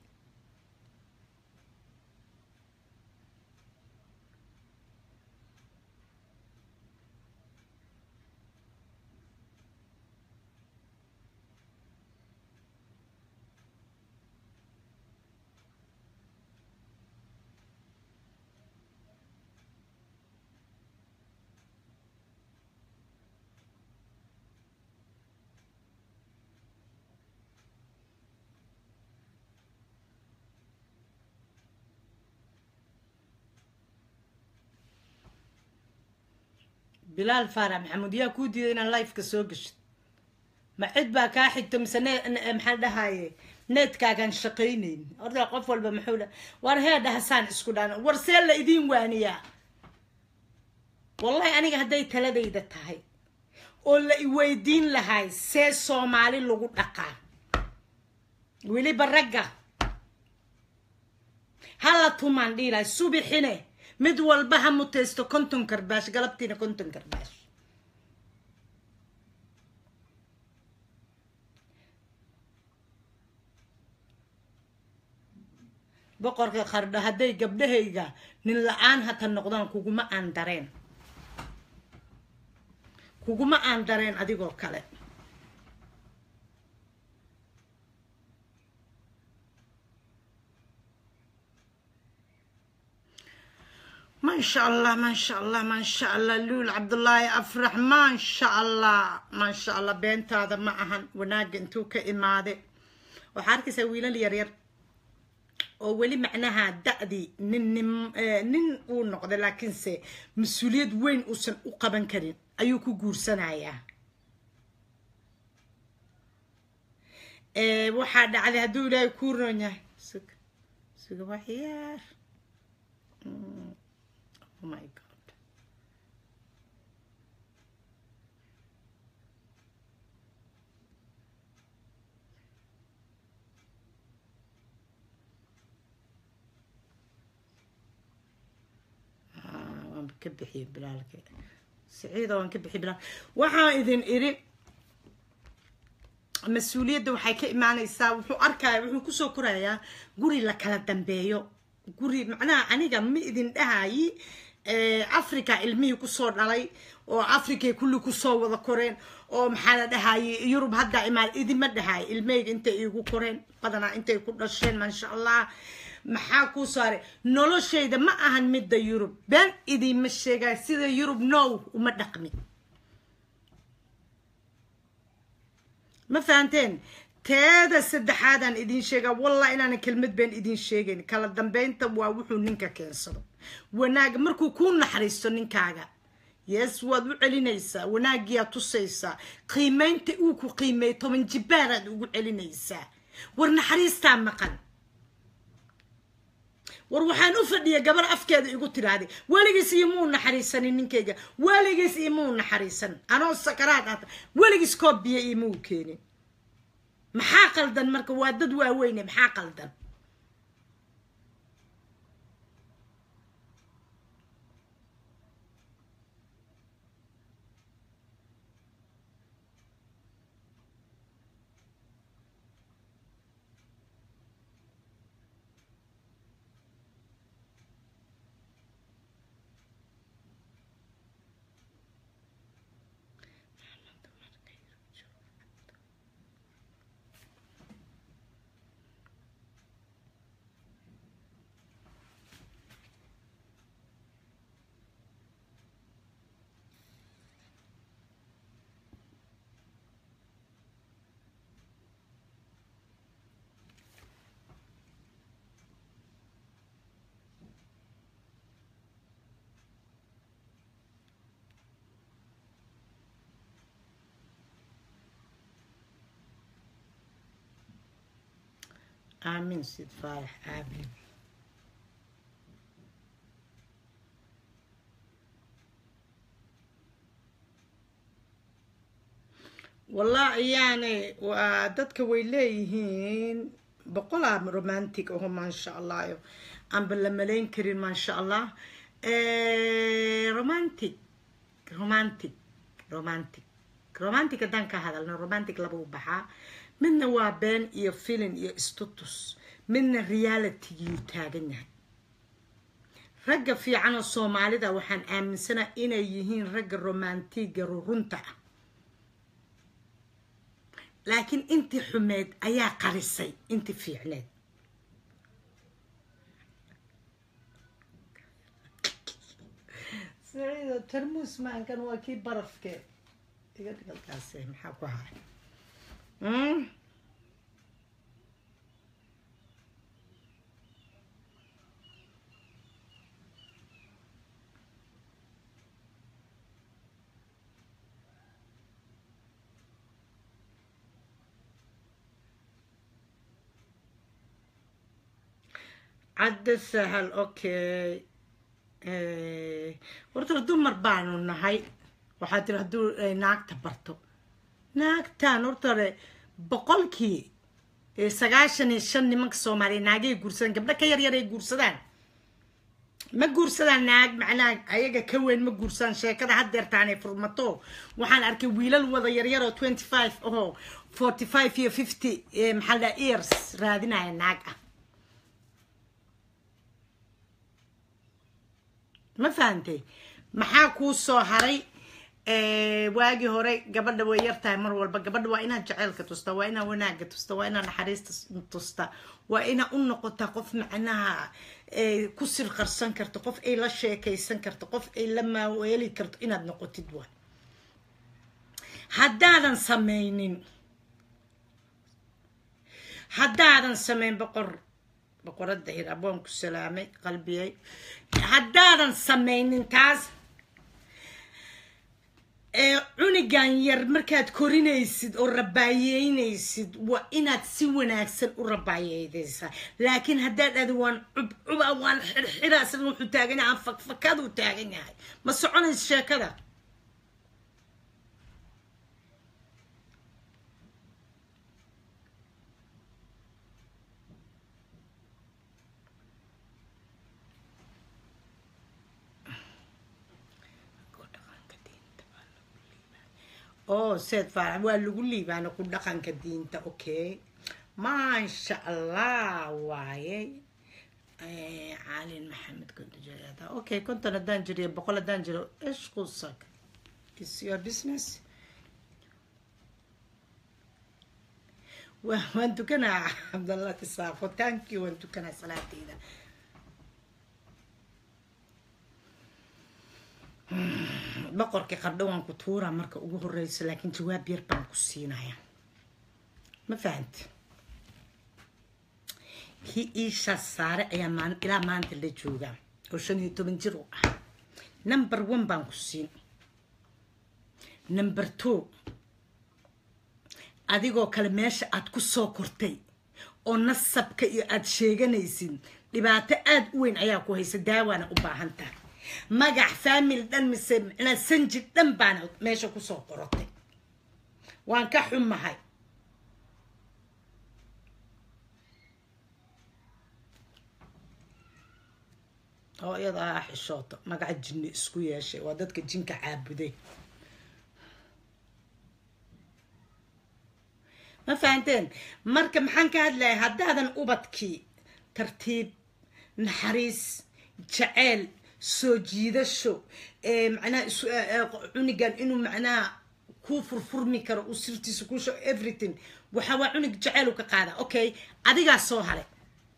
bilaal faarax maxamuud yaa kuu diiday inaan lifeka soo geshid ma cid baa kaa xigto mise ne maxaan dhahaye needkaagaan shaqaynayn horta qof walba muxuu dha war hee dhahasaan isku dhaan war see la idiin waaniyaa wallahi aniga hadday taladayda tahay oo la iweydiin lahay see soomaali lagu dhaqaa weliba ragga hala tumaan dhiilahay subixine mid walba ha mutaysto konton karbaash galabtiina konton karbaash boqorka qardho hadday gabdhahayga nin la-aan hata noqdaan kuguma aan dareen kuguma aan dareen adigoo kale ما شاء الله ما شاء الله ما شاء الله لول عبد الله افرح ما شاء الله ما شاء الله بنت هذا معهن وناق انتو كإمادة وحاركي ويلال يرير oo weli macnaha da-dii nin nin uu noqday laakiinse mas-uuliyad weyn uusan u qaban karin ayuu ku guursanayaa Eh, waxaa dhacday hadduu ilaahay kuu roon yahay sug suga wax yar Mm. oh my god Ah, waan ka bixiyey bilaalka siciida waan ka bixiyey bilaal waxaan idin iri mas-uuliyadda waxay ka imaanaysaa wuxuu arkaya wuxuu kusoo korayaa guri la kala dambeeyo guri macnaha aniga ma idin dhahayi africa ilmihii kusoo dhalay oo africay kulli kusoo wada koreen oo maxaa la dhahaye yurub hadda imaan idima dhahay ilmeyga intay iigu koreen badanaa intay ku dhasheen maasha allah maxaa kuu saaray noloshayda ma ahan midda yurub been idinma sheegay sida yurub now uma dhaqmi ma fahanteen teeda saddexaadaan idin sheegaa wallah inaanan kelmad been idin sheegayn kala dambeynta waa wuxuu ninka keensado wanaaga markuu kuu naxariisto ninkaaga yes waad u celinaysaa wanaagiyaad tusaysaa qiimaynta uu ku qiimeey toban jibaaraad ugu celinaysaa war naxariistaa maqan war waxaan u fadhiya gabar afkeeda igu tiraahday weligiis imuu naxariisanin ninkayga weligiis imuu naxariisan anoo sakaraad aata weligiis koob biyo imuu keenin maxaa qaldan marka waa dad waaweyne maxaa qaldan aamin sid faarax aamin wallahi yaani waa dadka way leeyihiin boqolaa romantic aho maasha allah aanba la malayn karin maasha allah romantic romantic romantic romantic haddaan ka hadalno romantic laba u baxaa midna waa been iyo filin iyo istutus midna realitygiyuu taagan yahay ragga fiican oo soomaalida waxaan aaminsanaa inay yihiin ragga romantiga rurunta ah laakiin intii xumeed ayaa qarisay intii fiicneed saciido tarmuus maankan waa kii barafke iga dhigalkaasi maxaa ku haray cadda sahal okay horta dumar baanu nahay waxaa tiri hadduu naagta barto naagtan hortare boqolkii sagaashan iyo shan nimanka soomaaliya naagay guursadaan gabdho ka yar yar ay guursadaan ma guursadaan naag macnaha ayaga ka weyn ma guursadaan sheekada haddeertaanay furmato waxaan arkay wiilal wada yaryar oo twenty five oo forty five iyo fifty maxaa la ears raadinaya naag ah ma fahantay maxaa kuu soo haray waagii hore gabadha way yar tahay mar walba gabadha waa inaad jaceylka tusta waa inaad wanaaga tusta waa inaad naxariista tusta waa inaad u noqota qof macnaha ku sirqarsan karto qof ay la sheekaysan karto qof ay la maaweeli karto inaad noqotid waa haddaadan sameynin haddaadan sameyn boqor boqorada hir abwaan ku salaamay qalbiyay haddaadan sameynin taas ee cunigan yar markaad korinaysid oo rabaayeynaysid waa inaad si wanaagsan u rabaayeydaysaa laakiin haddaad dhahdo waan cubcuba waan xirxira isna wuxuu taagan yahay aan fakfakaduu taagan yahay ma soconayso sheekada oo seed faarax waa lagu liibaana ku dhaqanka diinta okay maasha allah waaye caalin maxamed konton jir okay konton haddaan jiriyo boqol haddaan jiro ish qusak is your business waan tukanaa cabdallah kisaafo thank you waan tukanaa salaateyda boqorkii qardho waan ku tuuraa marka ugu horeyso laakiin jawaab yar baan ku siinaya ma fahamti kii iishaas saare ayaa maalin ilaa maanta la joogaa oo shan iyo toban jir u ah number one baan ku siin number two adigoo kale meesha aad ku soo kortay oo nasabka iyo aada sheeganaysid dhibaato aada u weyn ayaa ku haysa daawaana u baahan tahay magac faamil dhan mise micnaa sanji dhan baana meesha kusoo qorotay waan ka xumahay oo iyada ah xishooto magaca jinni isku yeeshay waa dadka jinka caabuday ma fahanteen marka maxaan ka hadlayaa haddaadan ubadkii tartiib naxariis jaceyl soo jiidasho macnaha cunigan inuu macnaha kuu furfurmi karo uu sirtiisa kuu show everything waxa waa cunig jaceyl uu ka qaada okay adigaa soo haray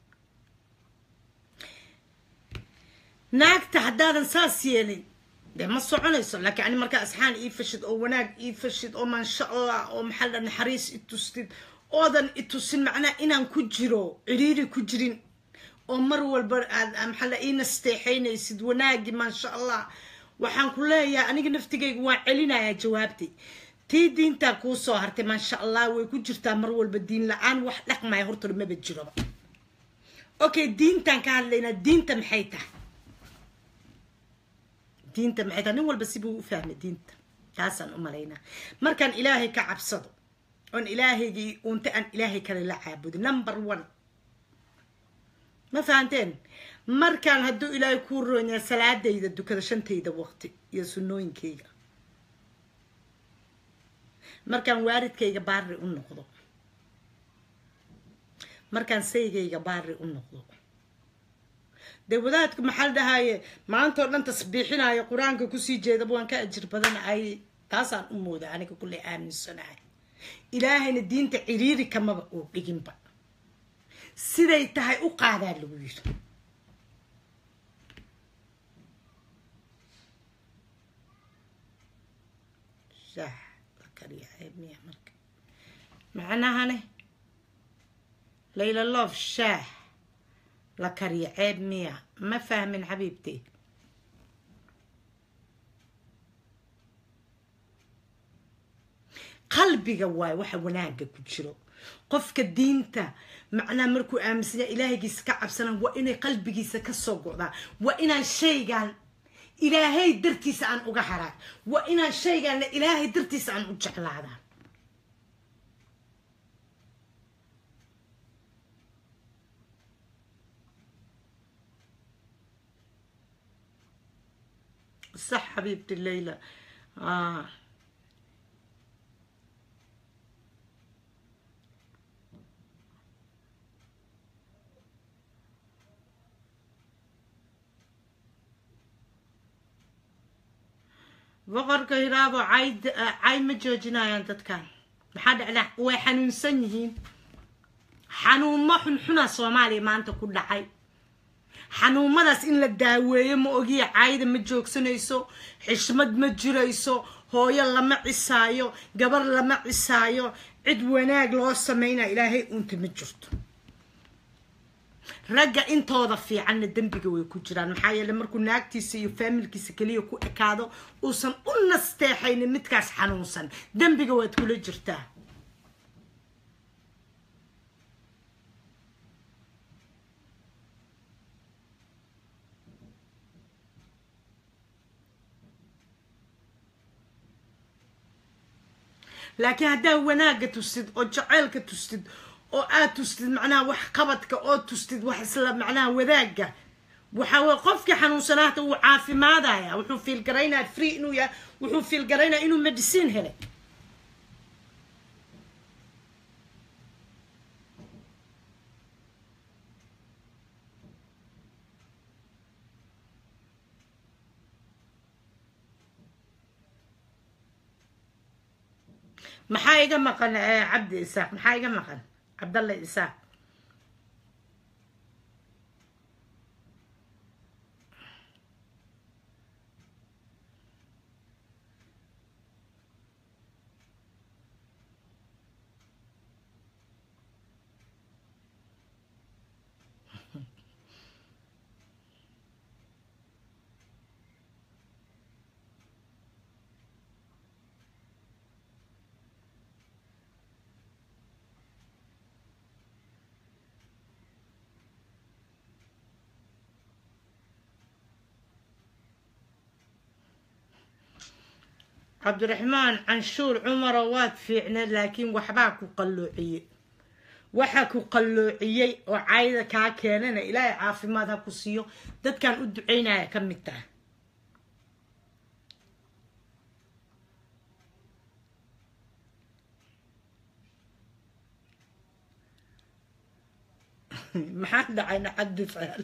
naagta haddaadan saas yeelin dee ma soconayso laakiin ani markaa asxaan ii fashid oo wanaag ii fashid oo maasha allah oo maxaa la naxariis i tustid oodan i tusin macnaha inaan ku jiro ciriiri ku jirin oo mar walba aad maxaa la ii nasteexaynaysid wanaagi maasha allah waxaan ku leeyahay aniga naftigayga waan celinayaa jawaabtay tii diintaa kuu soo hartay maasha allah way ku jirtaa mar walba diin la-aan wax dhaqmaya horta maba jiroba okay diintaan ka hadlaynaa diinta maxay tahay diinta maxay tahay nin walba sibuu u fahmay diinta taasaan u malaynaa markaan ilaahay ka cabsado oon ilaahaygii unta aan ilaahay kale la caabudo number one ma fahanteen markaan hadduu ilaahay kuu roonyaa salaadayda dukada shantayda waqti iyo sunnooyinkayga markaan waaridkayga baari u noqdo markaan saygayga baari u noqdo dee wadaadku maxaa la dhahaye maanta oo dhan tasbiixinayo qur-aanka kusii jeedaba waan ka ajir badanay taasaan u mooda aniga kulley aaminsanahay ilaahayna diinta ciriiri kamaba uu dhiginba siday tahay u qaadaa lagu yiri shaah la kariya ceeb miya marka macnahane layla loof shaah la kariya ceeb miya ma fahmin xabiibtey qalbiga waay waxa wanaaga ku jiro qofka diinta macnaha markuu aaminsan yahay ilaahaygiisa ka cabsanaan waa inay qalbigiisa ka soo go'daan waa inaan shaygaan ilaahay dartiisa aan uga haraa waa inaan shaygaanna ilaahay dartiisa aan u jeclaadaa صح حبيبتي الليلة آه boqorka hiraabo cayd cay ma joojinayaan dadkan maxaa dhacdaa way xanuunsan yihiin xanuumo xunxuna soomaaliya maanta ku dhacay xanuumadaas in la daaweeyo ma ogiya caayda ma joogsanayso xishmad ma jirayso hooyo lama cisaayo gabar lama cisaayo cid wanaag loo sameynaya ilaahay uunta ma jirto ragga intooda fiicanna dembiga way ku jiraan maxaa yeele markuu naagtiisa iyo faamilkiisa keliya ku ekaado uusan u nasteexaynin midkaas xanuunsan dembiga waad kula jirtaa laakiin haddaa wanaagga tustid oo jaceylka tustid oo aad tustid macnaha wax qabadka oo tustid wax isla macnaha wadaagga waxa weye qofkii xanuunsanaata wuu caafimaadaya wuxuu fiilgaraynaya free inuu yahay wuxuu fiilgaraynaya inuu medicine helay maxaa iga maqan cabdi isaaq maxaa iga maqan cabdalle isaaq cabdiraxmaan canshuur cumaro waad fiicneed laakiin waxbaa ku qalloociyey waxa ku qalloociyey oo cayda kaa keenana ilaahay caafimaad ha ku siiyo dadkan u ducaynaya ka mid taha maxaa dhacayna cabdi faal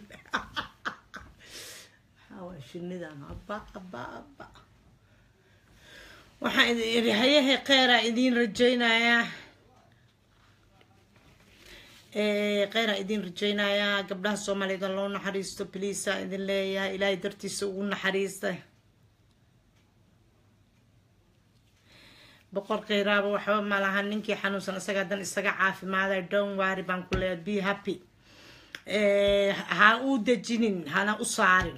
maxaa shinidan abba abba abba waxaan idin idhi hayahe kheyraa idiin rajaynayaa kheyraa idiin rajaynayaa gabdhaha soomaaliyed loo naxariisto bliisa idin leeyahay ilaahay dartiisa ugu naxariista boqor kheyraaba waxba ma laha ninkii xanuunsan isagaa dan isaga caafimaaday don wari baan ku leeyahay be happy ha u dejinin hana u saarin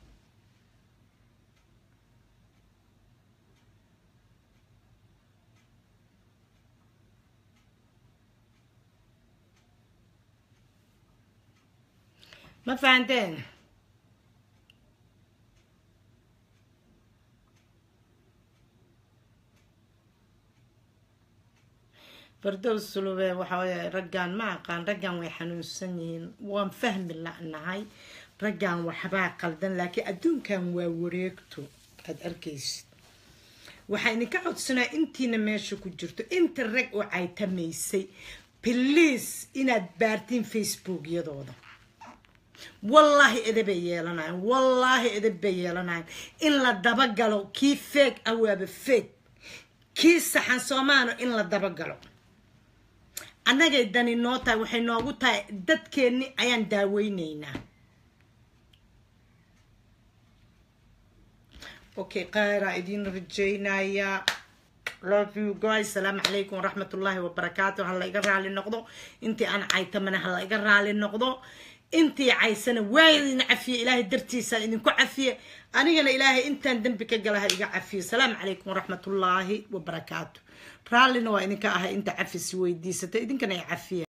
ma fahanteen fardows sulube waxa weye raggan ma aqaan raggan way xanuunsan yihiin waan fahmi la'nahay raggan waxbaa qaldan laakiin adduunkan waa wareegto aad arkaysid waxaa idinka codsanaa intiina meesha ku jirto inta rag oo caytamaysay bliis inaad baartiin facebookyadooda wallaahi edabay yeelanayan wallaahi edab bay yeelanayan in la dabagalo kii feeg ah waaba feeg kii saxan soomaano in la dabagalo annagay dani noo tahay waxay noogu tahay dadkeenni ayaan daaweyneynaa okay khayraa idiin rajaynayaa love you guys salaamu calaykum waraxmat ullaahi wabarakaatu ha la iga raali noqdo intii aan caytamana ha la iga raali noqdo intii caysana waa idin cafiye ilaahay dartiisa idinku cafiye anigana ilaahay intaan dembi ka gala ha iga cafiye salaamu calaykum waraxmatullaahi wabarakaatu raallina waa idinka ahay inta cafis weydiisata idinkana i cafiye